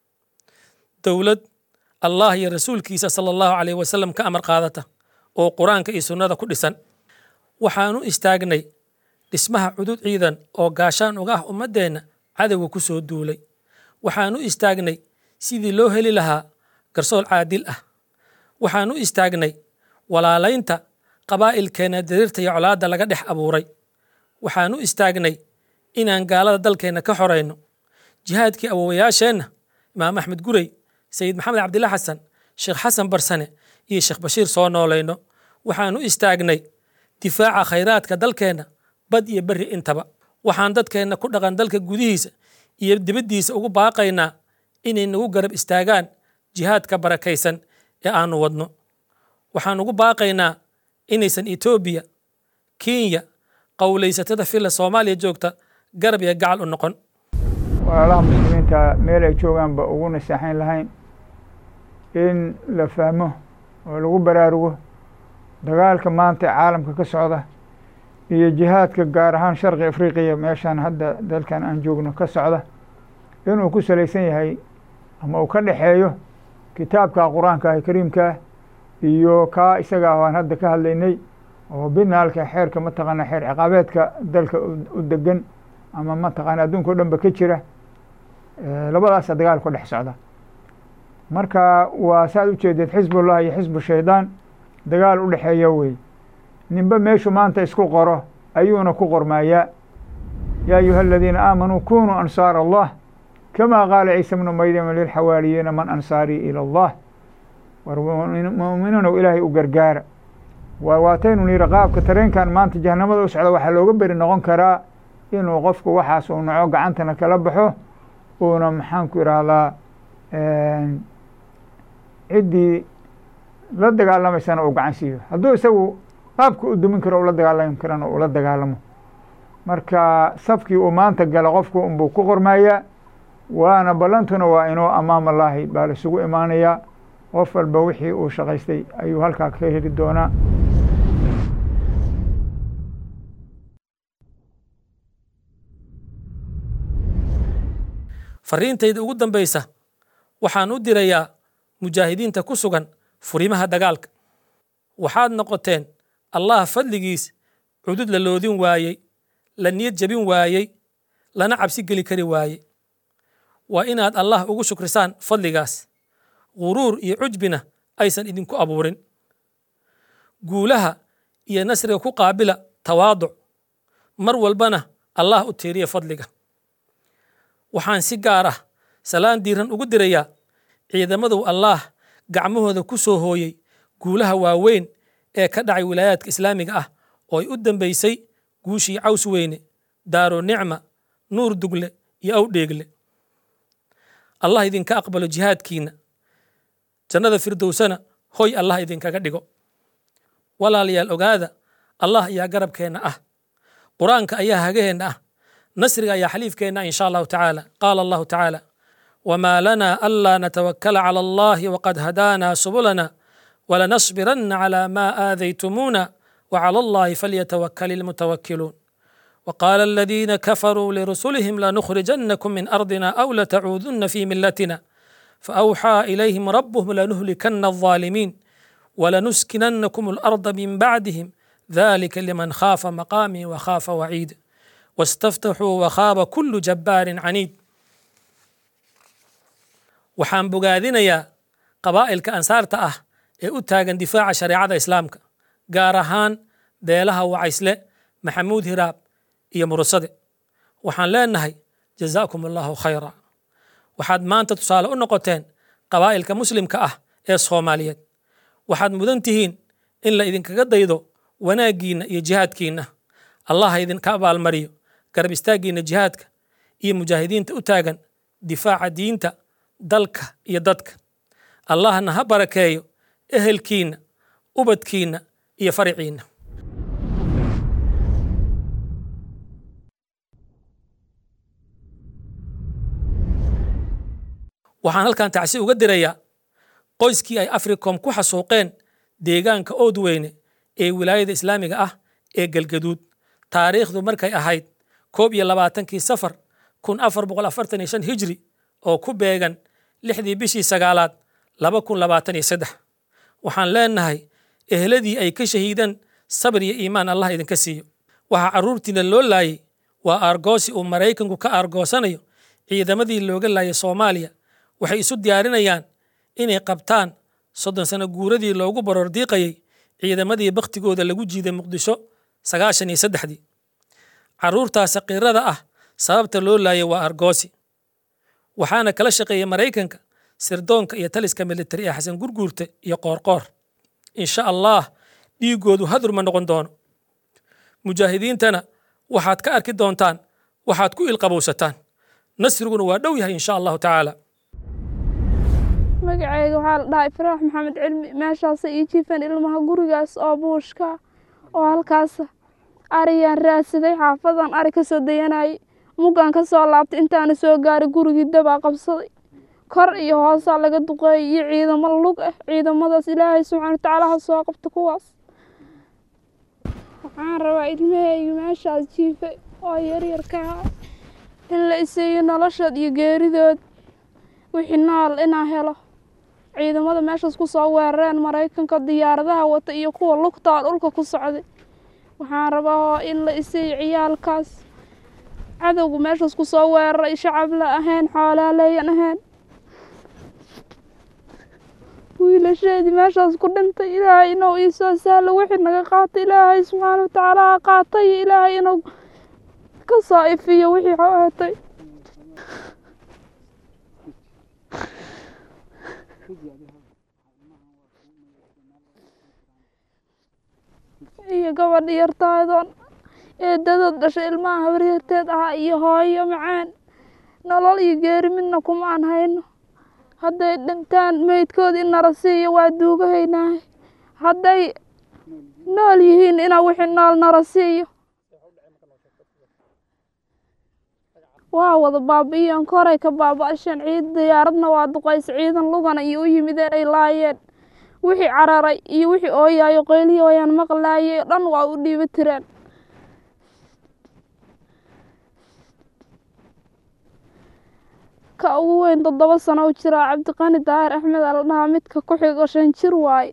dowlad allah iyo rasuulkiisa sala allahu calayh wasalam ka amar qaadata oo qur-aanka iyo sunnada ku dhisan waxaan u istaagnay dhismaha cudud ciidan oo gaashaan uga ah ummaddeenna cadowga ku soo duulay waxaan u istaagnay sidii loo heli lahaa garsool caadil ah waxaan u istaagnay walaalaynta qabaa'ilkeenna dariirta iyo colaadda laga dhex abuuray waxaan u istaagnay inaan gaalada dalkeenna ka xorayno jihaadkii awowayaasheenna imaam axmed gurey sayid maxamed cabdilla xasan sheekh xasan barsane iyo sheekh bashiir soo noolayno waxaan u istaagnay difaaca khayraadka dalkeenna bad iyo berri intaba waxaan dadkeenna ku dhaqan dalka gudihiisa iyo dibaddiisa ugu baaqaynaa inay nagu garab istaagaan jihaadka barakaysan ee aanu wadno waxaan ugu baaqaynaa inaysan etoobiya kenya qowlaysatada filla soomaaliya joogta garab iyo gacal u noqon walaalaha muslimiinta meel ay joogaanba ugu naseexayn lahayn in la fahmo oo lagu baraarugo dagaalka maanta caalamka ka socda iyo jihaadka gaar ahaan sharqi afriqiya meeshaan hadda dalkan aan joogno ka socda inuu ku salaysan yahay ama uu ka dhexeeyo kitaabka qur-aanka ah kariimkaah iyo kaa isaga ah aan hadda ka hadlaynay oo binaalka xeerka mataqaana xeer ciqaabeedka dalka u degan ama mataqaana adduunka o dhan ba ka jira labadaasa dagaal ku dhex socda marka waa saad ujeedeed xisbullah iyo xisbu shaydaan dagaal u dhexeeya wey ninba meeshu maanta isku qoro ayuuna ku qormaayaa yaa ayuha aladiina aamanuu kunuu ansaar allah kama qaala ciisa bnu maryama lilxawaariyiina man ansaarii ila allah war mu'miniinow ilaahay u gargaara waa waataynu nihi qaabka tareenkan maanta jahanamada u socda waxaa looga beri noqon karaa inuu qofku waxaas uu naco gacantana kala baxo uuna maxaanku idhaahdaa ciddii la dagaalamaysana uu gacan siiyo hadduu isagu qaabka u dumin karo ula dagaalami karana ula dagaalamo marka safkii uu maanta gala qofku unbuu ku qormayaa waana ballantuna waa inuu amaam allaahi baa laisugu imaanayaa qof walba wixii uu shaqaystay ayuu halkaa ka heli doonaa fariintayda ugu dambaysa waxaan u dirayaa mujaahidiinta ku sugan furimaha dagaalka waxaad noqoteen allah fadligiis cudud la loodin waayey la niyad jabin waayey lana cabsi geli kari waayey waa inaad allah ugu shukrisaan fadligaas guruur iyo cujbina aysan idinku abuurin guulaha iyo nasriga ku qaabila tawaaduc mar walbana allah u tiiriya fadliga waxaan si gaar ah salaan diiran ugu dirayaa ciidamadow allaah gacmahooda ku soo hooyey guulaha waaweyn ee ka dhacay wilaayaadka islaamiga ah oo ay u dambaysay guushii caws weyne daaro nicma nuur dugle iyo awdheegle allah idinka aqbalo jihaadkiinna jannada firdowsana hoy allah idinkaga dhigo walaalayaal ogaada allah ayaa garabkeenna ah qur-aanka ayaa hagaheenna ah nasriga ayaa xaliifkeenna in sha allahu tacaala qaala allahu tacaala wmaa lana anlaa natawakala cala allahi waqad hadaana subulana walanasbirana cala ma aadaytumuuna wclى allahi falyatawakal ilmutawakiluun وقال الذين كفروا لرسلهم لنخرجنكم من أرضنا أو لتعودن في ملتنا فأوحى إليهم ربهم لنهلكن الظالمين ولنسكننكم الأرض من بعدهم ذلك لمن خاف مقامي وخاف وعيد واستفتحوا وخاب كل جبار عنيد waxaan bogaadinayaa qabaa'ilka ansaarta ah ee u taagan difaaca shareecada islaamka gaar ahaan beelaha wacaysle maxamuud hiraab iyo murusade waxaan leenahay jazaakum allahu khayra waxaad maanta tusaale u noqoteen qabaa'ilka muslimka ah ee soomaaliyeed waxaad mudan tihiin in la idinkaga daydo wanaaggiinna iyo jihaadkiinna allah ha idinka abaalmariyo garab istaaggiinna jihaadka iyo mujaahidiinta u taagan difaaca diinta dalka iyo dadka allahna ha barakeeyo ehelkiinna ubadkiinna iyo fariciinna waxaan halkan tacsi uga dirayaa qoyskii ay africom ku xasuuqeen deegaanka oodweyne ee wilaayada islaamiga ah ee galgaduud taariikhdu markay ahayd koob iyo labaatankii safar kun afar boqol afartan iyo shan hijri oo ku beegan lixdii bishii sagaalaad laba kun labaatan iyo saddex waxaan leenahay eheladii ay ka shahiideen sabir iyo iimaan allah idinka siiyo waxaa carruurtiina loo laayay waa aargoosi uu maraykanku ka aargoosanayo ciidamadii looga laayay soomaaliya waxay isu diyaarinayaan inay qabtaan soddon sano guuradii loogu baroordiiqayay ciidamadii bakhtigooda lagu jiiday muqdisho sagaashan iyo saddexdii carruurtaas saqiirada ah sababta loo laayay waa argoosi waxaana kala shaqeeyay maraykanka sirdoonka iyo taliska militari ee xasan gurguurte iyo qoorqoor insha allah dhiiggoodu hadur ma noqon doono mujaahidiintana waxaad ka arki doontaan waxaad ku ilqabowsataan nasriguna waa dhow yahay insha allahu tacaala magacayga waxaa la dhahay faraax maxamed cilmi meeshaasa ii jiifan ilmaha gurigaas oo buushka oo halkaas ariyaan raadsaday xaafadan ari ka soo dayanayay muggaan ka soo laabtay intaana soo gaaray gurigii dabaa qabsaday kor iyo hoosaa laga duqeeyay iyo ciidamo lug ah ciidamadaas ilaahay subxaana watacaala ha soo qabta kuwaas waxaan rabaa ilmahayga meeshaas jiifay oo yaryarka ah in la isiiyo noloshood iyo geeridood wixii nool inaan helo ciidamada meeshaas ku soo weerareen maraykanka diyaaradaha wata iyo kuwa lugtaa dhulka ku socday waxaan rabaa in la isiiyo ciyaalkaas cadowga meeshaas ku soo weeraray shacab la ahayn xoolaaleeyan ahayn wiilasheedii meeshaas ku dhintay ilaahay inuu ii soo sahlo wixii naga qaatay ilaahay subxaana watacaala ha qaatay iyo ilaahay inuu ka soo ifiyo wixii xoeetay iyo gabadha yartaadoon eedadood dhashay ilmaha habaryarteed ahaa iyo hooyo macaan nolol iyo geeri midna kumaan hayno hadday dhintaan meydkoodii in nala siiyo waa duugahaynaahay hadday nool yihiin inaa wixii nool nala siiyo waa wada baabi'iyeen koray ka baaba'asheen ciid diyaaradna waa duqaysa ciidan lugana iyo u yimideen ay laayeen wixii cararay iyo wixii ooyaayo qeylihii ooyaan maqlaayay dhan waa u dhiiba tireen ka ugu weyn toddoba sano u jiraa cabdiqani daahir axmed aa la dhahaa midka ku xigo shan jir waaye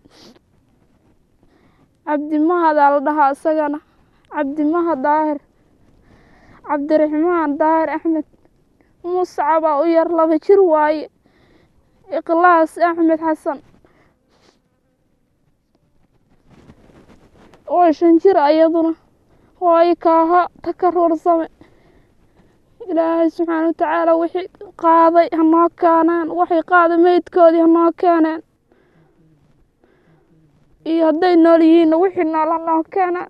cabdimahadaa la dhahaa isagana cabdimaha daahir cabdiraxmaan daahir axmed muscabaa u yar laba jir waaye ikhlaas axmed xasan oo shan jir ayaduna hooyo kaaha takaruursame ilaahay subxaana watacaala wixii qaaday hanoo keeneen waxay qaaday meydkoodii hanoo keeneen iyo hadday nool yihiinna wixii nool hanoo keeneen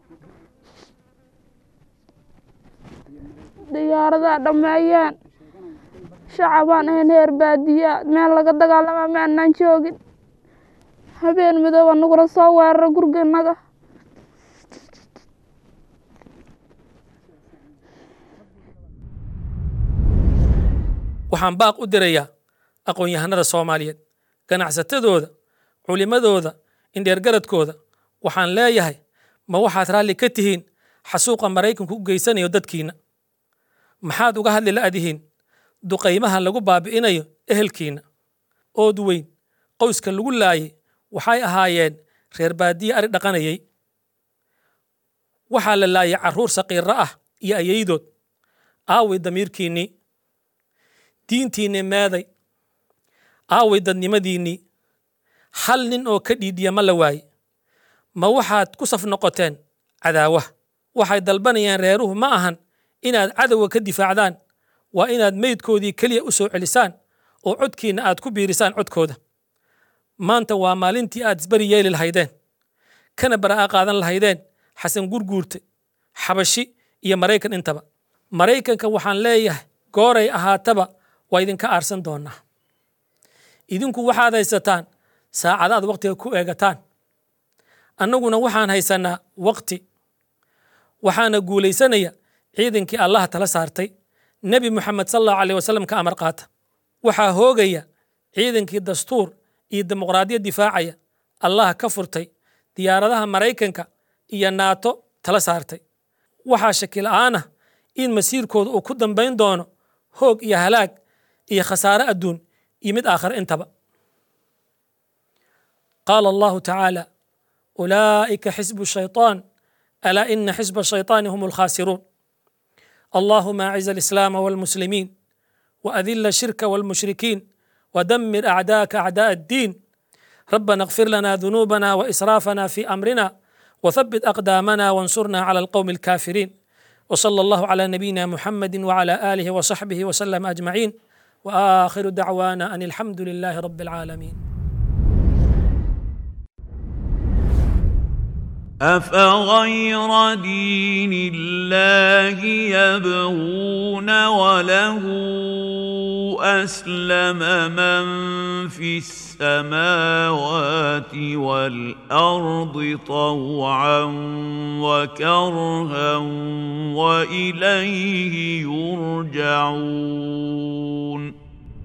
diyaaradaa dhammeeyeen shacabaan ahayn heer baadiyaa meel laga dagaalamaa ma anaan joogin habeen midooba nagula soo weerara guriganaga waxaan baaq u dirayaa aqoon-yahanada soomaaliyeed ganacsatadooda culimadooda indheergaradkooda waxaan leeyahay ma waxaad raalli ka tihiin xasuuqa maraykanku u geysanayo dadkiinna maxaad uga hadli la'dihiin duqaymaha lagu baabi'inayo ehelkiinna ood weyn qoyska lagu laayay waxay ahaayeen reer baadiye ari dhaqanayay waxaa la laayay carruur saqiirro ah iyo ayaydood aaway damiirkiinnii diintiinni meeday aaway dadnimadiinnii hal nin oo ka dhiidhiya ma la waaye ma waxaad ku saf noqoteen cadaawaha waxay dalbanayaan reeruhu ma ahan inaad cadowga ka difaacdaan waa inaad meydkoodii keliya u soo celisaan oo codkiinna aad ku biirisaan codkooda maanta waa maalintii aad isbari yeeli lahaydeen kana bara'a qaadan lahaydeen xasan gurguurte xabashi iyo maraykan intaba maraykanka waxaan leeyahay gooray ahaataba waa idinka aarsan doonaa idinku waxaad haysataan saacada aad waqtiga ku eegataan annaguna waxaan haysanaa waqti waxaana guulaysanaya ciidankii allaha tala saartay nebi moxamed sal allahu aleyh wasalam ka amar qaata waxaa hoogaya ciidankii dastuur iyo dimuqraadiyad difaacaya allaha ka furtay diyaaradaha maraykanka iyo naato tala saartay waxaa shaki la'aan ah in masiirkooda uu ku dambayn doono hoog iyo halaag iyo khasaare adduun iyo mid aakhare intaba qaala allahu tacaala ulaa'ika xisbu shayطaan alaa ina xisba الشayطaani hum الkhاasiruun اللهم أعز الإسلام والمسلمين وأذل الشرك والمشركين ودمر أعداءك أعداء الدين ربنا اغفر لنا ذنوبنا وإسرافنا في أمرنا وثبت أقدامنا وانصرنا على القوم الكافرين وصلى الله على نبينا محمد وعلى آله وصحبه وسلم أجمعين وآخر دعوانا أن الحمد لله رب العالمين أفغير دين الله يبغون وله أسلم من في السماوات والأرض طوعا وكرها وإليه يرجعون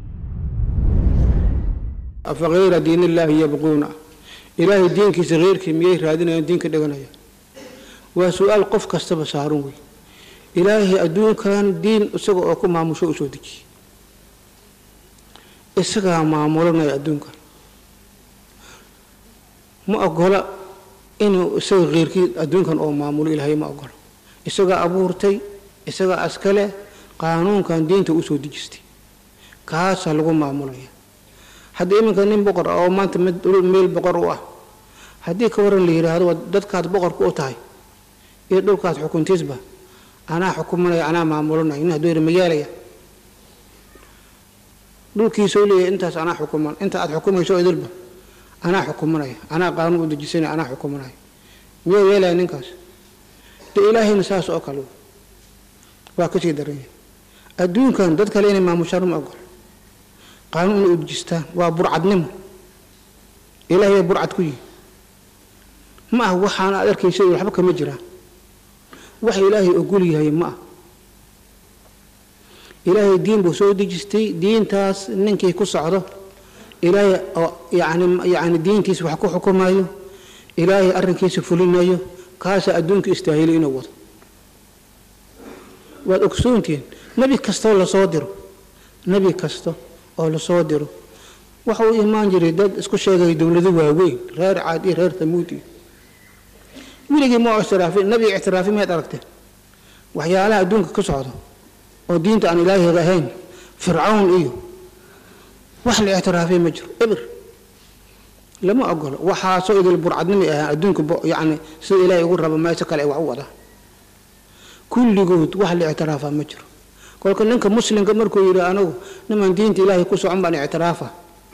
afakayra diin illaahi yabquuna ilaahay diinkiisa keyrkii miyay raadinayaan diinka dhiganaya waa su-aal qof kastaba saaran wey ilaahay adduunkan diin isaga oo ku maamusho u soo dejiyey isagaa maamulanaya adduunkan ma ogola inuu isaga keyrkii adduunkan oo maamulo ilaahay ma ogola isagaa abuurtay isagaa askale qaanuunkan diinta usoo dejistay kaasaa lagu maamulaya haddii iminka nin boqor ah oo maanta meel boqor u ah haddii ka waran la yidhaahdo dadkaad boqorku u tahay iyo dhulkaad xukuntiisba anaa xukumanaya anaa maamulanaya nin hadduu yidhi magaalaya dhulkiisoo leeyahay intaas anaa xukuman inta aad xukumayso idilba anaa xukumanaya anaa qaanuun u dejisanaya anaa xukumanaya miyuu yeelaya ninkaas de ilaahayna saas oo kale waa kasii daranya adduunkan dad kale inay maamushaan ma ogol qaanuun inay u dejistaan waa burcadnimo ilaahay baa burcad ku yihi ma ah waxaana aad arkaysa waxba kama jiraan wax ilaahay ogol yahay ma ah ilaahay diin buu soo dejistay diintaas ninkii ku socdo ilaahay oo yani yani diintiisa wax ku xukumayo ilaahay arrinkiisa fulinayo kaasaa adduunka istaahili inuu wado waad ogsoontihiin nebi kastoo lasoo diro nebi kasta oo lasoo diro waxa uu imaan jiray dad isku sheegaya dowlado waaweyn reer caad iyo reer tamuud iyo weligii ma ictiraafin nebi ictiraafi miyaad aragteen waxyaalaha adduunka ka socdo oo diinta aan ilaahiga ahayn fircawn iyo wax la ictiraafay ma jiro eber lama ogolo waxaasoo idil burcadnimi ahaa adduunka yani sida ilaahay ugu rabo meesha kale ay wax u wadaan kulligood wax la ictiraafaa ma jiro kolka ninka muslimka markuu yidhi anigu niman diinta ilaahay ku socon baan ictiraafa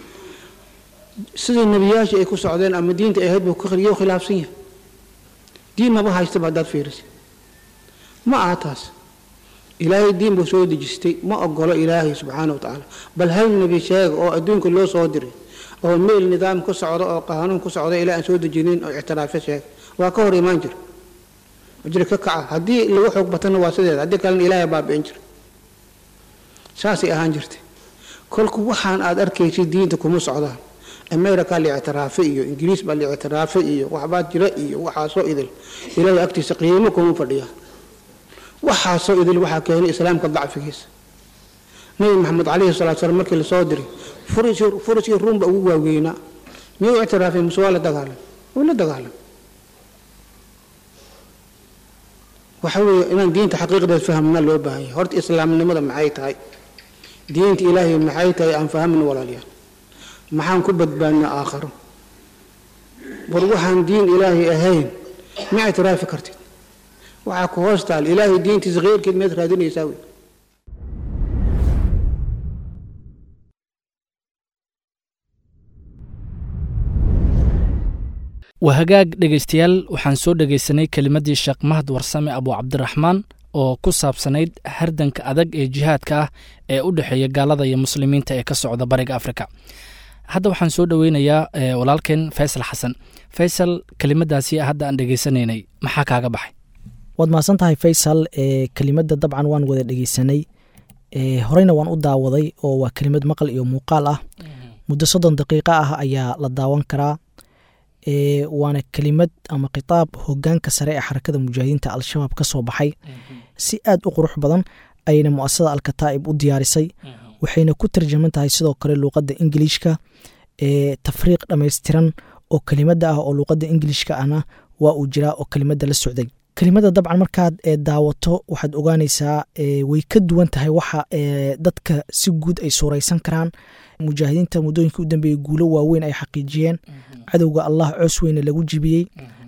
sidii nebiyaashii ay ku socdeen ama diinta ay ahayd buu yo khilaafsan yahay diin maba haystaba haddaad fiirisa ma aha taas ilaahay diin buu soo dejistay ma ogolo ilaahay subxaana wa tacaala bal hal nebi sheega oo adduunka loo soo diray oo meel nidaam ku socdo oo qaanuun ku socdo ilaa aan soo dejinin oo ictiraafyo sheega waa ka hor imaan jira jira ka kaca haddii lagu xoog batana waa sideeda haddii kalena ilaahay baabi'in jira saasay ahaan jirtay kolku waxaan aad arkaysay diinta kuma socdaan america la ictiraafay iyo ingiriis baa la ictiraafay iyo waxbaa jira iyo waxaasoo idil ilaahay agtiisa qiimo kuma fadhiyaa waxaasoo idil waxaa keenay islaamka dacfigiisa nabi maxamed calayhi salatu salaam markii lasoo diray furiskii ruumba ugu waaweynaa miyuu ictiraafay muse waa la dagaalam wuu la dagaalam waxa weeye inaan diinta xaqiiqdeed fahamna loo baahan yahay horta islaamnimada maxay tahay diinta ilaahay maxay tahay aan fahamin walaalayaal maxaan ku badbaadnaa aakharo war waxaan diin ilaahay ahayn ma ictiraafi kartid waxaa ku hoos taal ilaahay diintiisa kheyrkeed miyaad raadinaysaa wey waa hagaag dhegaystayaal waxaan soo dhegaysanay kelimaddii sheekh mahad warsame abu cabdiraxmaan oo ku saabsanayd hardanka adag ee jihaadka ah ee u dhexeeya gaalada iyo muslimiinta ee ka socda bariga afrika hadda waxaan soo dhoweynayaa walaalkeen faysal xasan faysal kelimadaasi hadda aan dhegaysanaynay maxaa kaaga baxay waad mahadsan tahay faysal kelimadda dabcan waan wada dhegeysanay horeyna waan u daawaday oo waa kelimad maqal iyo muuqaal ah muddo soddon daqiiqo ah ayaa la daawan karaa waana kelimad ama khitaab hogaanka sare ee xarakada mujaahidiinta al-shabaab ka soo baxay si aad u qurux badan ayayna muasasada alkataa'ib u diyaarisay waxayna ku tarjaman tahay sidoo kale luuqadda ingiliishka tafriiq dhammaystiran oo kelimada ah oo luuqadda ingiliishka ahna waa uu jiraa oo kelimada la socday kelimada dabcan markaad daawato waxaad ogaanaysaa way ka duwan tahay waxa dadka si guud ay suuraysan karaan mujaahidiinta muddooyinka u dambeeyey guulo waaweyn ay xaqiijiyeen cadowga allah coos weyne lagu jibiyey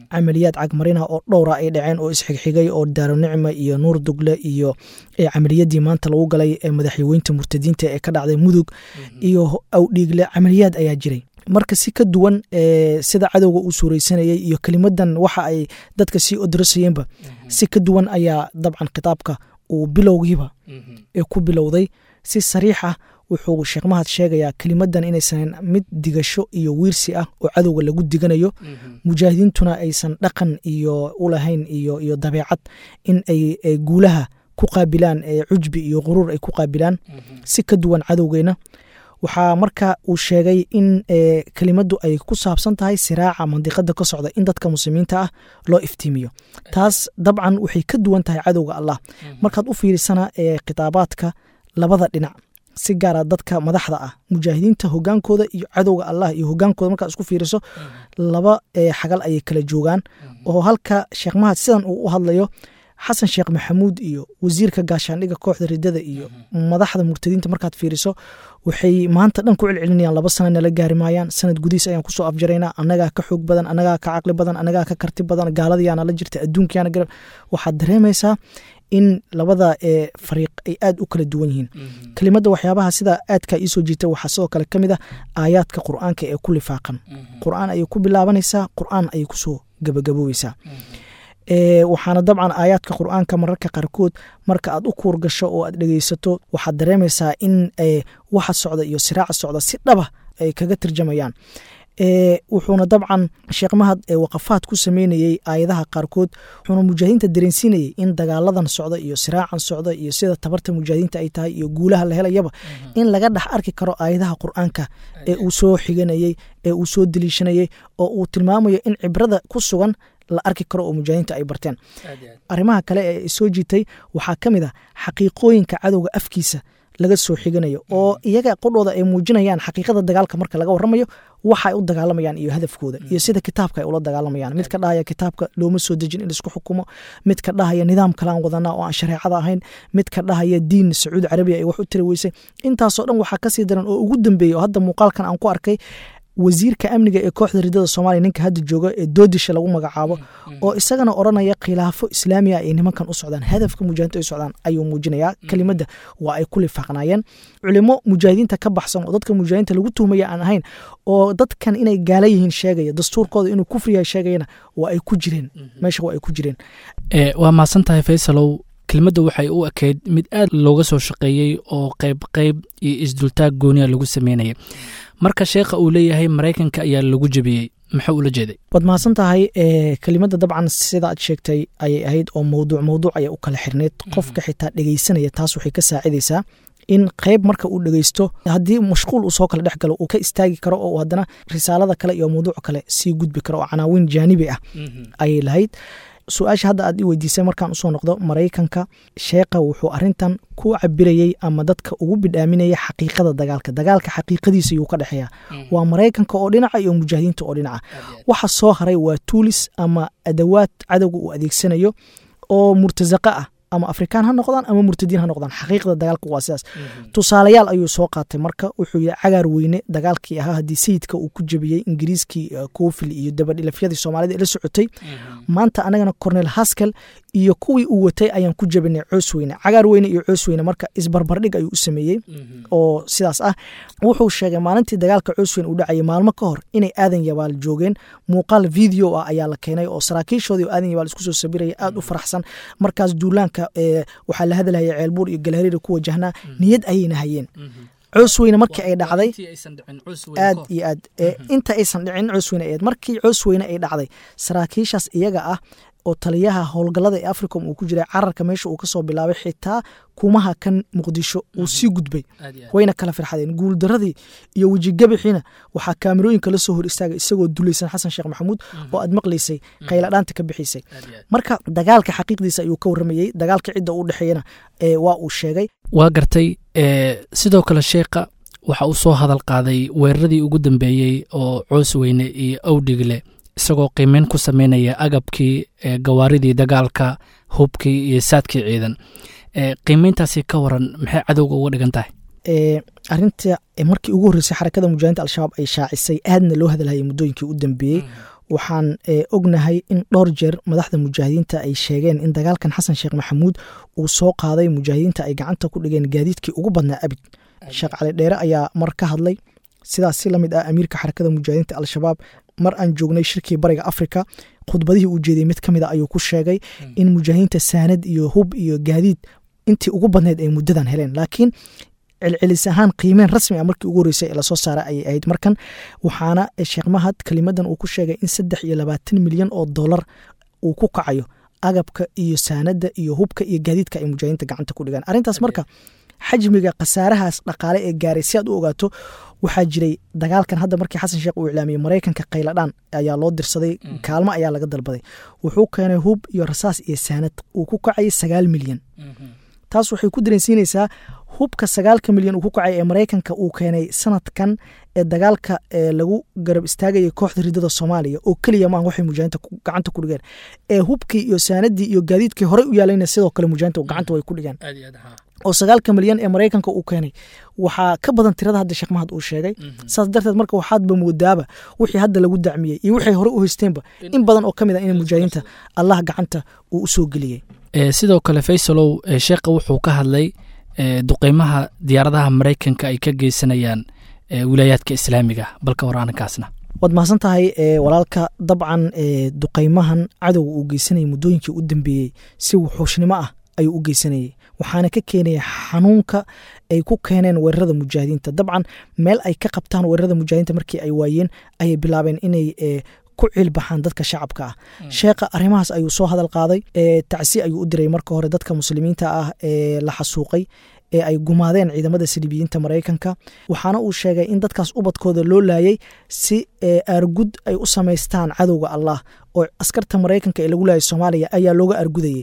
camaliyaad cagmarina oo dhowra ay dhaceen oo isxigxigay oo daaronicma iyo nuur dugle iyo camaliyadii maanta lagu galay madaxyaweynta murtadiinta ee ka dhacday mudug iyo awdhiigle camaliyaad ayaa jiray marka si ka duwan sida cadowga uu suuraysanayay iyo kelimadan waxa ay dadka sii odrasayeenba si ka duwan ayaa dabcan khitaabka uu bilowgiiba ee ku bilowday si sariix ah wuxuu sheekh mahad sheegayaa kelimadan inaysan mid digasho iyo wiirsi ah oo cadowga lagu diganayo mujaahidiintuna aysan dhaqan iyo ulahayn iyo iyo dabeecad in ay guulaha ku qaabilaan cujbi iyo quruur ay ku qaabilaan si ka duwan cadowgeena waxaa marka uu sheegay in kelimadu ay ku saabsan tahay siraaca mandiqada ka socda in dadka muslimiinta ah loo iftiimiyo taas dabcan waxay ka duwan tahay cadowga allah markaad u fiirisana khitaabaadka labada dhinac si gaara dadka madaxda ah mujaahidiinta hogaankooda iyo cadowga allah iyo hogaankooda markaad isku fiiriso laba xagal ayay kala joogaan oo halka sheekh mahad sidan uu u hadlayo xasan sheekh maxamuud iyo wasiirka gaashaandhiga kooxda ridada iyo madaxda murtadiinta markaad fiiriso waxay maanta dhan ku celcelinayaan laba sana nala gaari maayaan sanad gudihiis ayaan kusoo afjaraynaa annagaa ka xoog badan annagaa ka caqli badan annagaa ka karti badan gaaladayaana la jirta adduunkayaana garab waxaad dareemaysaa in labada ee fariiq ay aad u kala duwan yihiin kelimadda waxyaabaha sida aadka iisoo jiita waxaa sidoo kale ka mid ah aayaadka qur'aanka ee ku lifaaqan qur'aan ayay ku bilaabanaysaa qur'aan ayay kusoo gabagaboobaysaa waxaana dabcan aayaadka qur'aanka mararka qaarkood marka aad u kuur gasho oo aad dhegeysato waxaad dareemaysaa in waxa socda iyo siraaca socda si dhaba ay kaga tirjamayaan wuxuuna dabcan sheekh mahad waqafaad ku sameynayey aayadaha qaarkood wuxuuna mujaahidiinta dareensiinayey in dagaaladan socda iyo siraacan socda iyo sida tabarta mujaahidiinta ay tahay iyo guulaha la helayaba in laga dhex arki karo aayadaha qur'aanka ee uu soo xiganayey ee uu soo deliishanayey oo uu tilmaamayo in cibrada ku sugan la arki karo oo mujaahidiinta ay barteen arrimaha kale ee soo jiitay waxaa ka mid ah xaqiiqooyinka cadowga afkiisa laga soo xiganayo oo iyaga qodhooda ay muujinayaan xaqiiqada dagaalka marka laga waramayo waxa ay u dagaalamayaan iyo hadafkooda iyo sida kitaabka ay ula dagaalamayaan mid ka dhahaya kitaabka looma soo dejin in laisku xukumo mid ka dhahaya nidaam kalaan wadanaa oo aan shareecada ahayn mid ka dhahaya diin sacuudi carabiya ay wax u tiri weysay intaasoo dhan waxaa kasii daran oo ugu dambeeya oo hadda muuqaalkan aan ku arkay wasiirka amniga ee kooxda ridada soomaaliya ninka hadda jooga ee doodisha lagu magacaabo oo isagana odranaya khilaafo islaamiya ay nimankan u socdaan hadafka mujaahidiinta ay socdaan ayuu muujinayaa kelimadda waa ay ku lifaaqnaayeen culimo mujaahidiinta ka baxsan oo dadka mujaahidiinta lagu tuhmaya aan ahayn oo dadkan inay gaala yihiin sheegaya dastuurkooda inuu kufriyahay sheegayana waa ay ku jireen meesha waa ay ku jireen waa mahadsan tahay faysalow kelmadda waxay u ekeyd mid aad looga soo shaqeeyey oo qayb qayb iyo isdultaag gooniya lagu sameynayay marka sheekha uu leeyahay maraykanka ayaa lagu jebiyey muxuu ula jeeday waad mahadsan tahay kelimadda dabcan sida aad sheegtay ayay ahayd oo mowduuc mowduuc ayay u kala xirneyd qofka xitaa dhegeysanaya taas waxay ka saacidaysaa in qayb marka uu dhegeysto haddii mashquul uu soo kala dhex galo uu ka istaagi karo oo haddana risaalada kale iyo mawduuc kale sii gudbi karo oo canaawiin jaanibi ah ayay lahayd su-aasha hadda aad i weydiisay markaan usoo noqdo maraykanka sheekha wuxuu arintan ku cabirayey ama dadka ugu bidhaaminaya xaqiiqada dagaalka dagaalka xaqiiqadiisa yuu ka dhexeeya waa maraykanka oo dhinaca iyo mujaahidiinta oo dhinaca waxa soo haray waa tuulis ama adawaad cadowga uu adeegsanayo oo murtasaqa ah ama afrikaan ha noqdaan ama murtadiin ha noqdaan xaqiiqda dagaalka waa sidaas tusaalayaal ayuu soo qaatay marka wuxuu yihi cagaar weyne dagaalkii ahaa haddii sayidka uu ku jebiyey ingiriiskii kofil iyo dabadhilafyadii soomaalida ee la socotay maanta anagana cornel haskel iyo kuwii uu watay ayaan ku jebinay coos weyne cagaar weyne iyo coos weyne marka isbarbardhig ayuu u sameeyey oo sidaas ah wuxuu sheegay maalintii dagaalka coos weyne uu dhacayay maalmo ka hor inay aadan yabaal joogeen muuqaal video ah ayaa la keenay oo saraakiishoodii oo aadan yabaal isku soo sabiraya aad u faraxsan markaas duulaanka waxaa la hadalhaya ceelbuur iyo galhariira ku wajahnaa niyad ayayna hayeen coos weyne markii ay dhacday aad iyo aad inta aysan dhicin coos weyne ayd markii coos weyne ay dhacday saraakiishaas iyaga ah oo taliyaha howlgallada ee africom uu ku jiray cararka meesha uu kasoo bilaabay xitaa kumaha kan muqdisho uu sii gudbay wayna kala firxadeen guuldaradii iyo wejigabixiina waxaa kaamirooyinka la soo hor istaagay isagoo dulaysan xasan sheekh maxamuud oo aad maqlaysay qayladhaanta ka bixisay marka dagaalka xaqiiqdiisa ayuu ka waramayey dagaalka cidda u dhexeeyana waa uu sheegay waa gartay sidoo kale sheekha waxa uu soo hadal qaaday weeraradii ugu dambeeyey oo coos weyne iyo awdhigle isagoo qiimeyn ku sameynaya agabkii gawaaridii dagaalka hubkii iyo saadkii ciidan qiimeyntaasi ka waran maxay cadowga uga dhigan tahay arinta markii ugu horreysay xarakada mujaahidiinta al-shabaab ay shaacisay aadna loo hadalhayay muddooyinkii u dambeeyey waxaan ognahay in dhowr jeer madaxda mujaahidiinta ay sheegeen in dagaalkan xasan sheekh maxamuud uu soo qaaday mujaahidiinta ay gacanta ku dhigeen gaadiidkii ugu badnaa abid sheekh cali dheere ayaa mar ka hadlay sidaas si lamid ah amiirka xarakada mujaahidiinta al-shabaab mar aan joognay shirkii bariga afrika khudbadihii uu jeeday mid ka mid a ayuu ku sheegay in mujaahidiinta saanad iyo hub iyo gaadiid intii ugu badneyd ay muddadan heleen laakiin celcelis ahaan qiimeen rasmi a markii ugu horreysay ee lasoo saara ayay ahayd markan waxaana sheekh mahad kelimadan uu ku sheegay in saddex iyo labaatan milyan oo dollar uu ku kacayo agabka iyo saanada iyo hubka iyo gaadiidka ay mujaahidiinta gacanta ku dhigaan arrintaas marka xajmiga khasaarahaas dhaqaale ee gaaray si aad u ogaato waxaa jiray dagaalkan hadda markii xasan sheekh uu iclaamiyey maraykanka khayladhaan ayaa loo dirsaday kaalmo ayaa laga dalbaday wuxuu keenay hub iyo rasaas iyo saanad uu ku kacayay sagaal milyan taas waxay ku dareensiinaysaa hubka sagaalka milyan uu ku kacay ee maraykanka uu keenay sanadkan ee dagaalka ee lagu garab istaagayay kooxda ridada soomaaliya oo keliya maaha waxay mujaahinta gacanta ku dhigeen ee hubkii iyo saanadii iyo gaadiidkii horey u yaalayna sidoo kale mujaahinta gacanta way ku dhigeen oo sagaalka milyan ee maraykanka uu keenay waxaa ka badan tirada hadda sheekh mahad uu sheegay saas darteed marka waxaadba moodaaba wixii hadda lagu dacmiyey iyo waxay hore u haysteenba in badan oo ka mid a in mujaahidiinta allah gacanta uu u soo geliyey sidoo kale faysalow sheekha wuxuu ka hadlay duqeymaha diyaaradaha maraykanka ay ka geysanayaan wilaayaadka islaamiga balka war arrinkaasna waad mahadsan tahay walaalka dabcan duqeymahan cadowga uu geysanayay muddooyinkii u dambeeyey si wuxuushnimo ah ayuu u geysanayay waxaana ka keenaya xanuunka ay ku keeneen weerarada mujaahidiinta dabcan meel ay ka qabtaan weerarada mujaahidiinta markii ay waayeen ayay bilaabeen inay ku ciilbaxaan dadka shacabka ah sheekha arrimahaas ayuu soo hadal qaaday tacsi ayuu u diray marka hore dadka muslimiinta ah ee la xasuuqay ee ay gumaadeen ciidamada saliibiyiinta maraykanka waxaana uu sheegay in dadkaas ubadkooda loo laayay si aargud ay u samaystaan cadowga allah oo askarta maraykanka ee lagu laayay soomaaliya ayaa looga aargudayay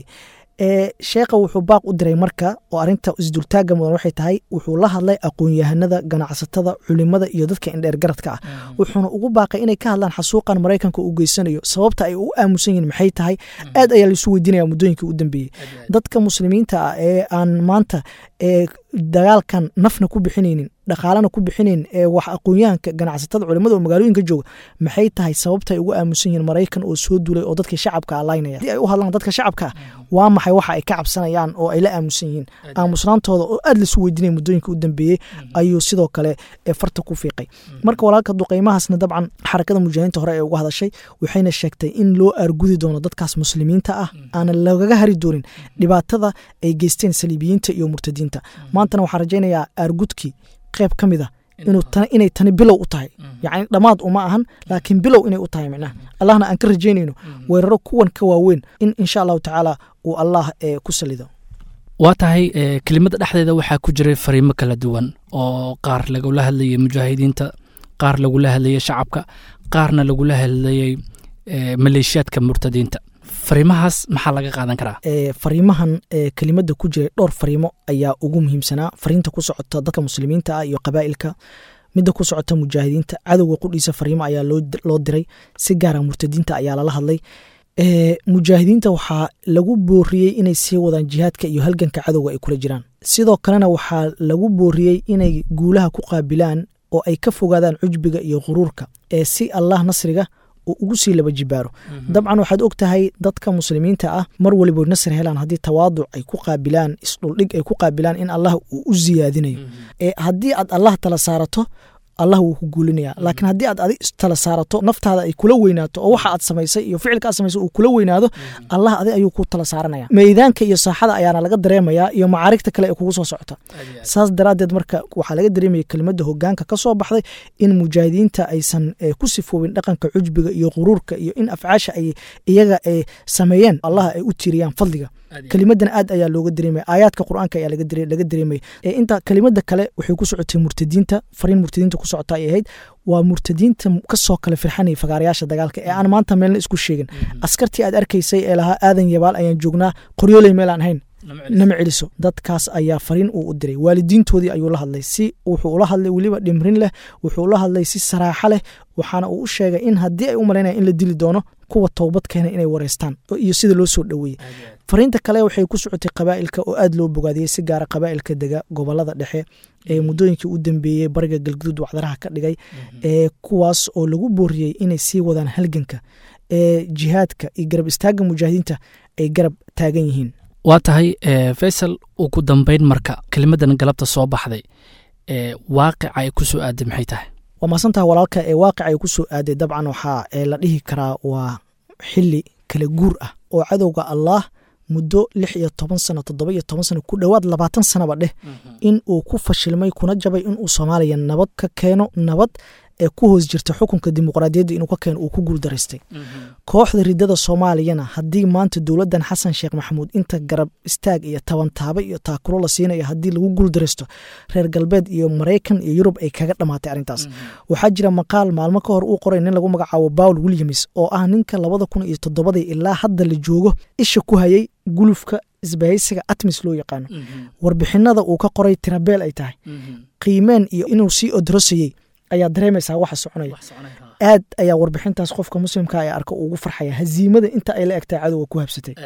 sheekha wuxuu baaq u diray marka oo arinta isdultaaga mudan waxay tahay wuxuu la hadlay aqoon-yahanada ganacsatada culimada iyo dadka indheer garadka ah wuxuuna ugu baaqay inay ka hadlaan xasuuqan maraykanka uu geysanayo sababta ay u aamusan yihin maxay tahay aad ayaa laisu weydiinaya muddooyinkii u dambeeyey dadka muslimiinta ah ee aan maanta ee dagaalkan nafna ku bixinaynin dhaqaalana ku bixinayn ee wax aqoonyahanka ganacsatada culimada oo magaalooyinka jooga maxay tahay sababta ay ugu aamusan yihiin maraykan oo soo duulay oo dadkii shacabka alaynaya hadii ay u hadlaan dadka shacabka waa maxay waxa ay ka cabsanayaan oo ay la aamusan yihiin aamusnaantooda oo aad laisu weydiinaya muddooyinka u dambeeyey ayuu sidoo kale farta ku fiiqay marka walaalka duqeymahaasna dabcan xarakada mujaahidiinta hore ee uga hadashay waxayna sheegtay in loo aargudi doono dadkaas muslimiinta ah aanan lagaga hari doonin dhibaatada ay geysteen saliibiyiinta iyo murtadiinta maantana waxaan rajaynayaa aargudkii qayb ka mid a inay tani bilow u tahay yacni dhammaad uma ahan laakiin bilow inay u tahay micnaha allahna aan ka rajaynayno weeraro kuwan ka waaweyn in insha allahu tacaala uu allah ku salido waa tahay kelimada dhexdeeda waxaa ku jiray fariimo kala duwan oo qaar lagula hadlayay mujaahidiinta qaar lagula hadlayay shacabka qaarna lagula hadlayay maleeshiyaadka murtadiinta fariimahaas maxaa laga qaadan karaa fariimahan kelimada ku jiray dhowr fariimo ayaa ugu muhiimsanaa fariinta ku socota dadka muslimiinta ah iyo qabaa'ilka midda ku socota mujaahidiinta cadowga qudhiisa fariimo ayaa loo diray si gaara murtadiinta ayaa lala hadlay mujaahidiinta waxaa lagu booriyey inay sii wadaan jihaadka iyo halganka cadowga ay kula jiraan sidoo kalena waxaa lagu booriyey inay guulaha ku qaabilaan oo ay ka fogaadaan cujbiga iyo quruurka ee si allah nasriga uu ugu sii laba jibaaro dabcan waxaad og tahay dadka muslimiinta ah mar waliba nasr helaan haddii tawaaduc ay ku qaabilaan isdhuldhig ay ku qaabilaan in allah uu u siyaadinayo haddii aad allah tala saarato allah wuu ku guulinaya laakiin haddii aad adi tala saarato naftaada ay kula weynaato oo waxa aad samaysay iyo ficilka aad samaysay uu kula weynaado allah adi ayuu ku tala saaranaya meydaanka iyo saaxada ayaana laga dareemayaa iyo macaarigta kale ee kugu soo socota saas daraaddeed marka waxaa laga dareemaya kelimada hogaanka ka soo baxday in mujaahidiinta aysan ku sifoobin dhaqanka cujbiga iyo quruurka iyo in afcaasha ay iyaga ay sameeyeen allah ay u tiiriyaan fadliga kelimadan aad ayaa looga dareemaya aayaadka qur-aanka ayaa laga dareemaya inta kelimada kale waxay ku socotay murtadiinta fariin murtadiinta ku socota ay ahayd waa murtadiinta kasoo kale firxanaya fagaarayaasha dagaalka ee aan maanta meelna isku sheegin askartii aad arkaysay ee lahaa aadan yabaal ayaan joognaa qoryooley meel aan ahayn nama celiso dadkaas ayaa fariin uu u diray waalidiintoodii ayuu la hadlay si wuxuu ula hadlay weliba dhimrin leh wuxuu la hadlay si saraaxo leh waxaana uu u sheegay in haddii ay u malaynaya in la dili doono kuwa toobad keena inay wareystaan iyo sida loo soo dhoweeyey fariinta kale waxay ku socotay qabaa'ilka oo aad loo bogaadiyey si gaara qabaa'ilka dega gobolada dhexe ee muddooyinkii u dambeeyey bariga galguduud wacdaraha ka dhigay ee kuwaas oo lagu booriyey inay sii wadaan halganka ee jihaadka iyo garab istaagga mujaahidiinta ay garab taagan yihiin waa tahay faysal ugu dambeyn marka kelimadan galabta soo baxday ee waaqica ay ku soo aaday maxay tahay waa maasantaha walaalka ee waaqica ay ku soo aaday dabcan waxaa la dhihi karaa waa xili kala guur ah oo cadowga allaah muddo lix iyo toban sano toddoba iyo toban sano ku dhowaad labaatan sanaba dheh in uu ku fashilmay kuna jabay inuu soomaaliya nabad ka keeno nabad ee ku hoos jirta xukunka dimuqraadiyadda inuu ka keeno uu ku guuldaraystay kooxda ridada soomaaliyana haddii maanta dowladdan xasan sheekh maxamuud inta garab istaag iyo tabantaaba iyo taakulo la siinayo haddii lagu guuldaraysto reer galbeed iyo maraykan iyo yurub ay kaga dhammaatay arrintaas waxaa jira maqaal maalmo ka hor uu qoray nin lagu magacaabo paul williams oo ah ninka labada kun iyo toddobadii ilaa hadda la joogo isha ku hayay gulufka isbahaysiga atmis loo yaqaano warbixinada uu ka qoray tirabeel ay tahay qiimeen iyo inuu sii odrosayey ayaa dareemaysaa waxa soconaya aad ayaa warbixintaas qofka muslimka ee arka ugu farxaya haziimada inta ay la egtahay cadowga ku habsatay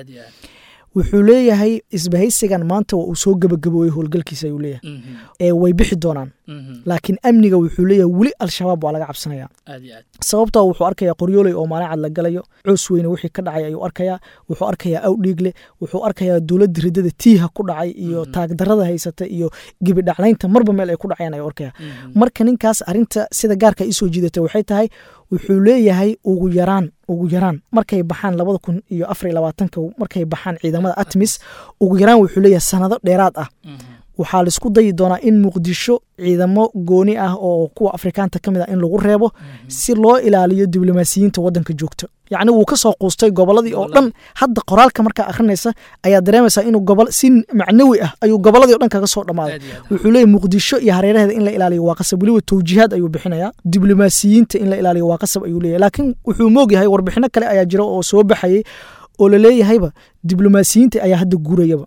wuxuu leeyahay isbahaysigan maanta waa uu soo gebagaboobey howlgalkiisa ayuu leeyahay ee way bixi doonaan laakiin amniga wuxuu leeyahay weli al-shabaab waa laga cabsanaya sababtoo wuxuu arkayaa qoryooley oo maalin cad la galayo coos weyne wixii ka dhacay ayuu arkayaa wuxuu arkayaa awdhiigle wuxuu arkayaa dowladda ridada tiiha ku dhacay iyo taagdarada haysata iyo gebidhaclaynta marba meel ay ku dhacayaan ayuu arkaya marka ninkaas arinta sida gaarka isoo jiidatay waxay tahay wuxuu leeyahay ugu yaraan ugu yaraan markay baxaan labada kun iyo afar iyo labaatanka markay baxaan ciidamada atmis ugu yaraan wuxuu leeyahay sanado dheeraad ah waxaa laisku dayi doonaa in muqdisho ciidamo gooni ah oo kuwa afrikaanta ka mid ah in lagu reebo si loo ilaaliyo diblomaasiyiinta wadanka joogta yacni wuu ka soo quustay goboladii oo dhan hadda qoraalka markaa akhrinaysa ayaa dareemaysaa inuu gobol si macnawi ah ayuu goboladii o dhan kaga soo dhammaaday wuxuu leeyahy muqdisho iyo hareeraheeda in la ilaaliyo waa qasab weliba towjiihaad ayuu bixinayaa diblomaasiyiinta in la ilaaliyo waa qasab ayuu leeyahy laakiin wuxuu moogyahay warbixino kale ayaa jira oo soo baxayay oo la leeyahayba diblomaasiyiinta ayaa hadda guurayaba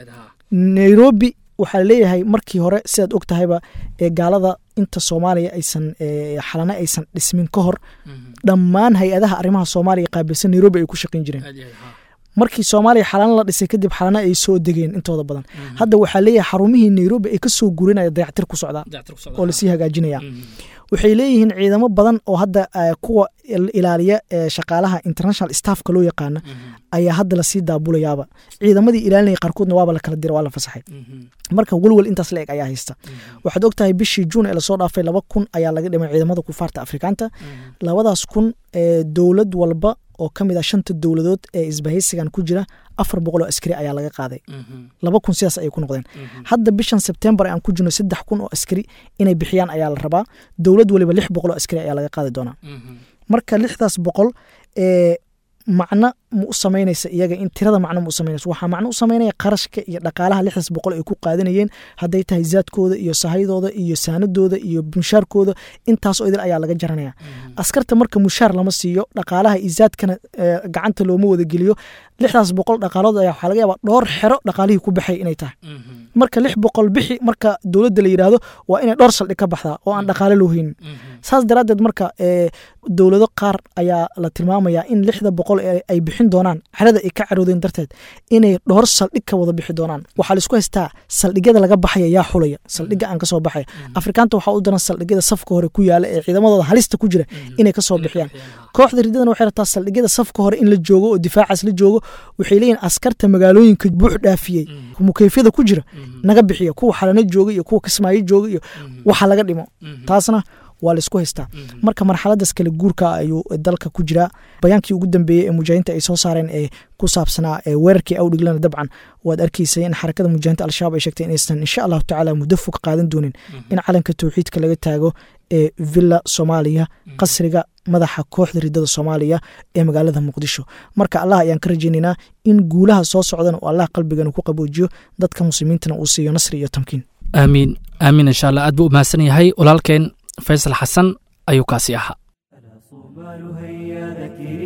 nairobi waxaa leeyahay markii hore sidaad og tahayba ee gaalada inta soomaaliya aysan xalana aysan dhismin ka hor dhammaan hay-adaha arrimaha soomaaliya qaabilsan nairobi ay ku shaqayn jireen markii soomaaliya xalana la dhisay kadib xalana ay soo degeen intooda badan hadda waxaa leeyahay xarumihii nairobi ay ka soo gurinaya dayactir ku socdaa oo lasii hagaajinaya waxay leeyihiin ciidamo badan oo hadda kuwa ilaaliya shaqaalaha international staffka loo yaqaano ayaa hadda lasii daabulayaaba ciidamadii ilaalinaya qaarkoodna waaba la kala dira waa la fasaxay marka welwel intaas la eg ayaa haysta waxaad og tahay bishii juun ee lasoo dhaafay laba kun ayaa laga dhimay ciidamada kufaarta afrikaanta labadaas kun dowlad walba oo ka mid ah shanta dowladood ee isbahaysigan ku jira afar boqol oo askari ayaa laga qaaday laba kun sidaas ayay ku noqdeen hadda bishan sebtembar aan ku jirno saddex kun oo askari inay bixiyaan ayaa la rabaa dowlad waliba lix boqol oo askari ayaa laga qaadi doonaa marka lixdaas boqol ee macno ma u samaynaysa iyaga in tirada macno ma u samaynaysa waxaa macno u samaynaya qarashka iyo dhaqaalaha lixdaas boqol ay ku qaadanayeen hadday tahay zaadkooda iyo sahayadooda iyo saanadooda iyo mushaarkooda intaasoo idil ayaa laga jaranaya askarta marka mushaar lama siiyo dhaqaalaha iyo zaadkana gacanta looma wada geliyo lixdaas boqol dhaqaalood ayaa waxaa laga yaabaa dhowr xero dhaqaalihii ku baxay inay tahay marka lix boqol bixi marka dowladda la yidhaahdo waa inay dhowr saldhig ka baxdaa oo aan dhaqaale loo haynin saas daraaddeed marka dowlado qaar ayaa la tilmaamayaa in lixda boqol ay bixin doonaan xerada ay ka caroodeen darteed inay dhowr saldhig ka wada bixi doonaan waxaa laisku haystaa saldhigyada laga baxaya yaa xulaya saldhigga aan kasoo baxaya afrikaanta waxaa u daran saldhigyada safka hore ku yaala ee ciidamadooda halista ku jira inay kasoo bixiyaan kooxda riddadana waxay rabtaa saldhigyada safka hore in la joogo oo difaacaas la joogo waxay leeyihin askarta magaalooyinka buux dhaafiyey mukeyfyada ku jira naga bixiya kuwa xalano jooga iyo kuwa kismaayo jooga iyo waxa laga dhimo taasna waa laisku haystaa marka marxaladaas kale guurka ayuu dalka ku jiraa bayaankii ugu dambeeyey ee mujaahidiinta ay soo saareen ee ku saabsanaa weerarkii awdhiglana dabcan waad arkaysay in xarakada mujaahidiinta al-shabaab ay sheegtay inaysan insha allahu tacaala muddo fog qaadan doonin in calanka towxiidka laga taago ee villa soomaaliya qasriga madaxa kooxda ridada soomaaliya ee magaalada muqdisho marka allah ayaan ka rajaynaynaa in guulaha soo socdana uu allah qalbigana ku qaboojiyo dadka muslimiintana uu siiyo nasri iyo tamkiin aamiin aamiin insha allah aad buu u mahadsan yahay walaalkeen faysal xasan ayuu kaasi ahaa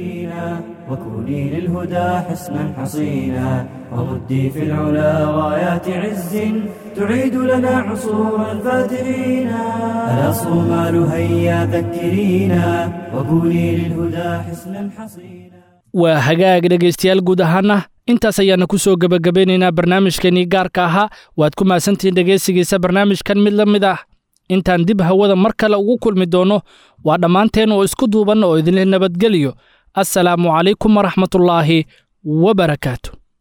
ذاكرين وكوني للهدى حسنا حصينا ومدي في العلا رايات عز تعيد لنا عصور الفاترين ألا صومال هيا ذكرينا وكوني للهدى حسنا حصينا waa hagaag dhegaystayaal guud ahaana intaas ayaana ku soo gebagabeynaynaa barnaamijkeenii gaarka ahaa waad ku mahadsantihiin dhegaysigiisa barnaamijkan mid la mid ah intaan dib hawada mar kale ugu kulmi doonno waa dhammaanteen oo isku duuban oo idinleh nabadgeliyo assalaamu calaykum waraxmatullaahi wabarakaatu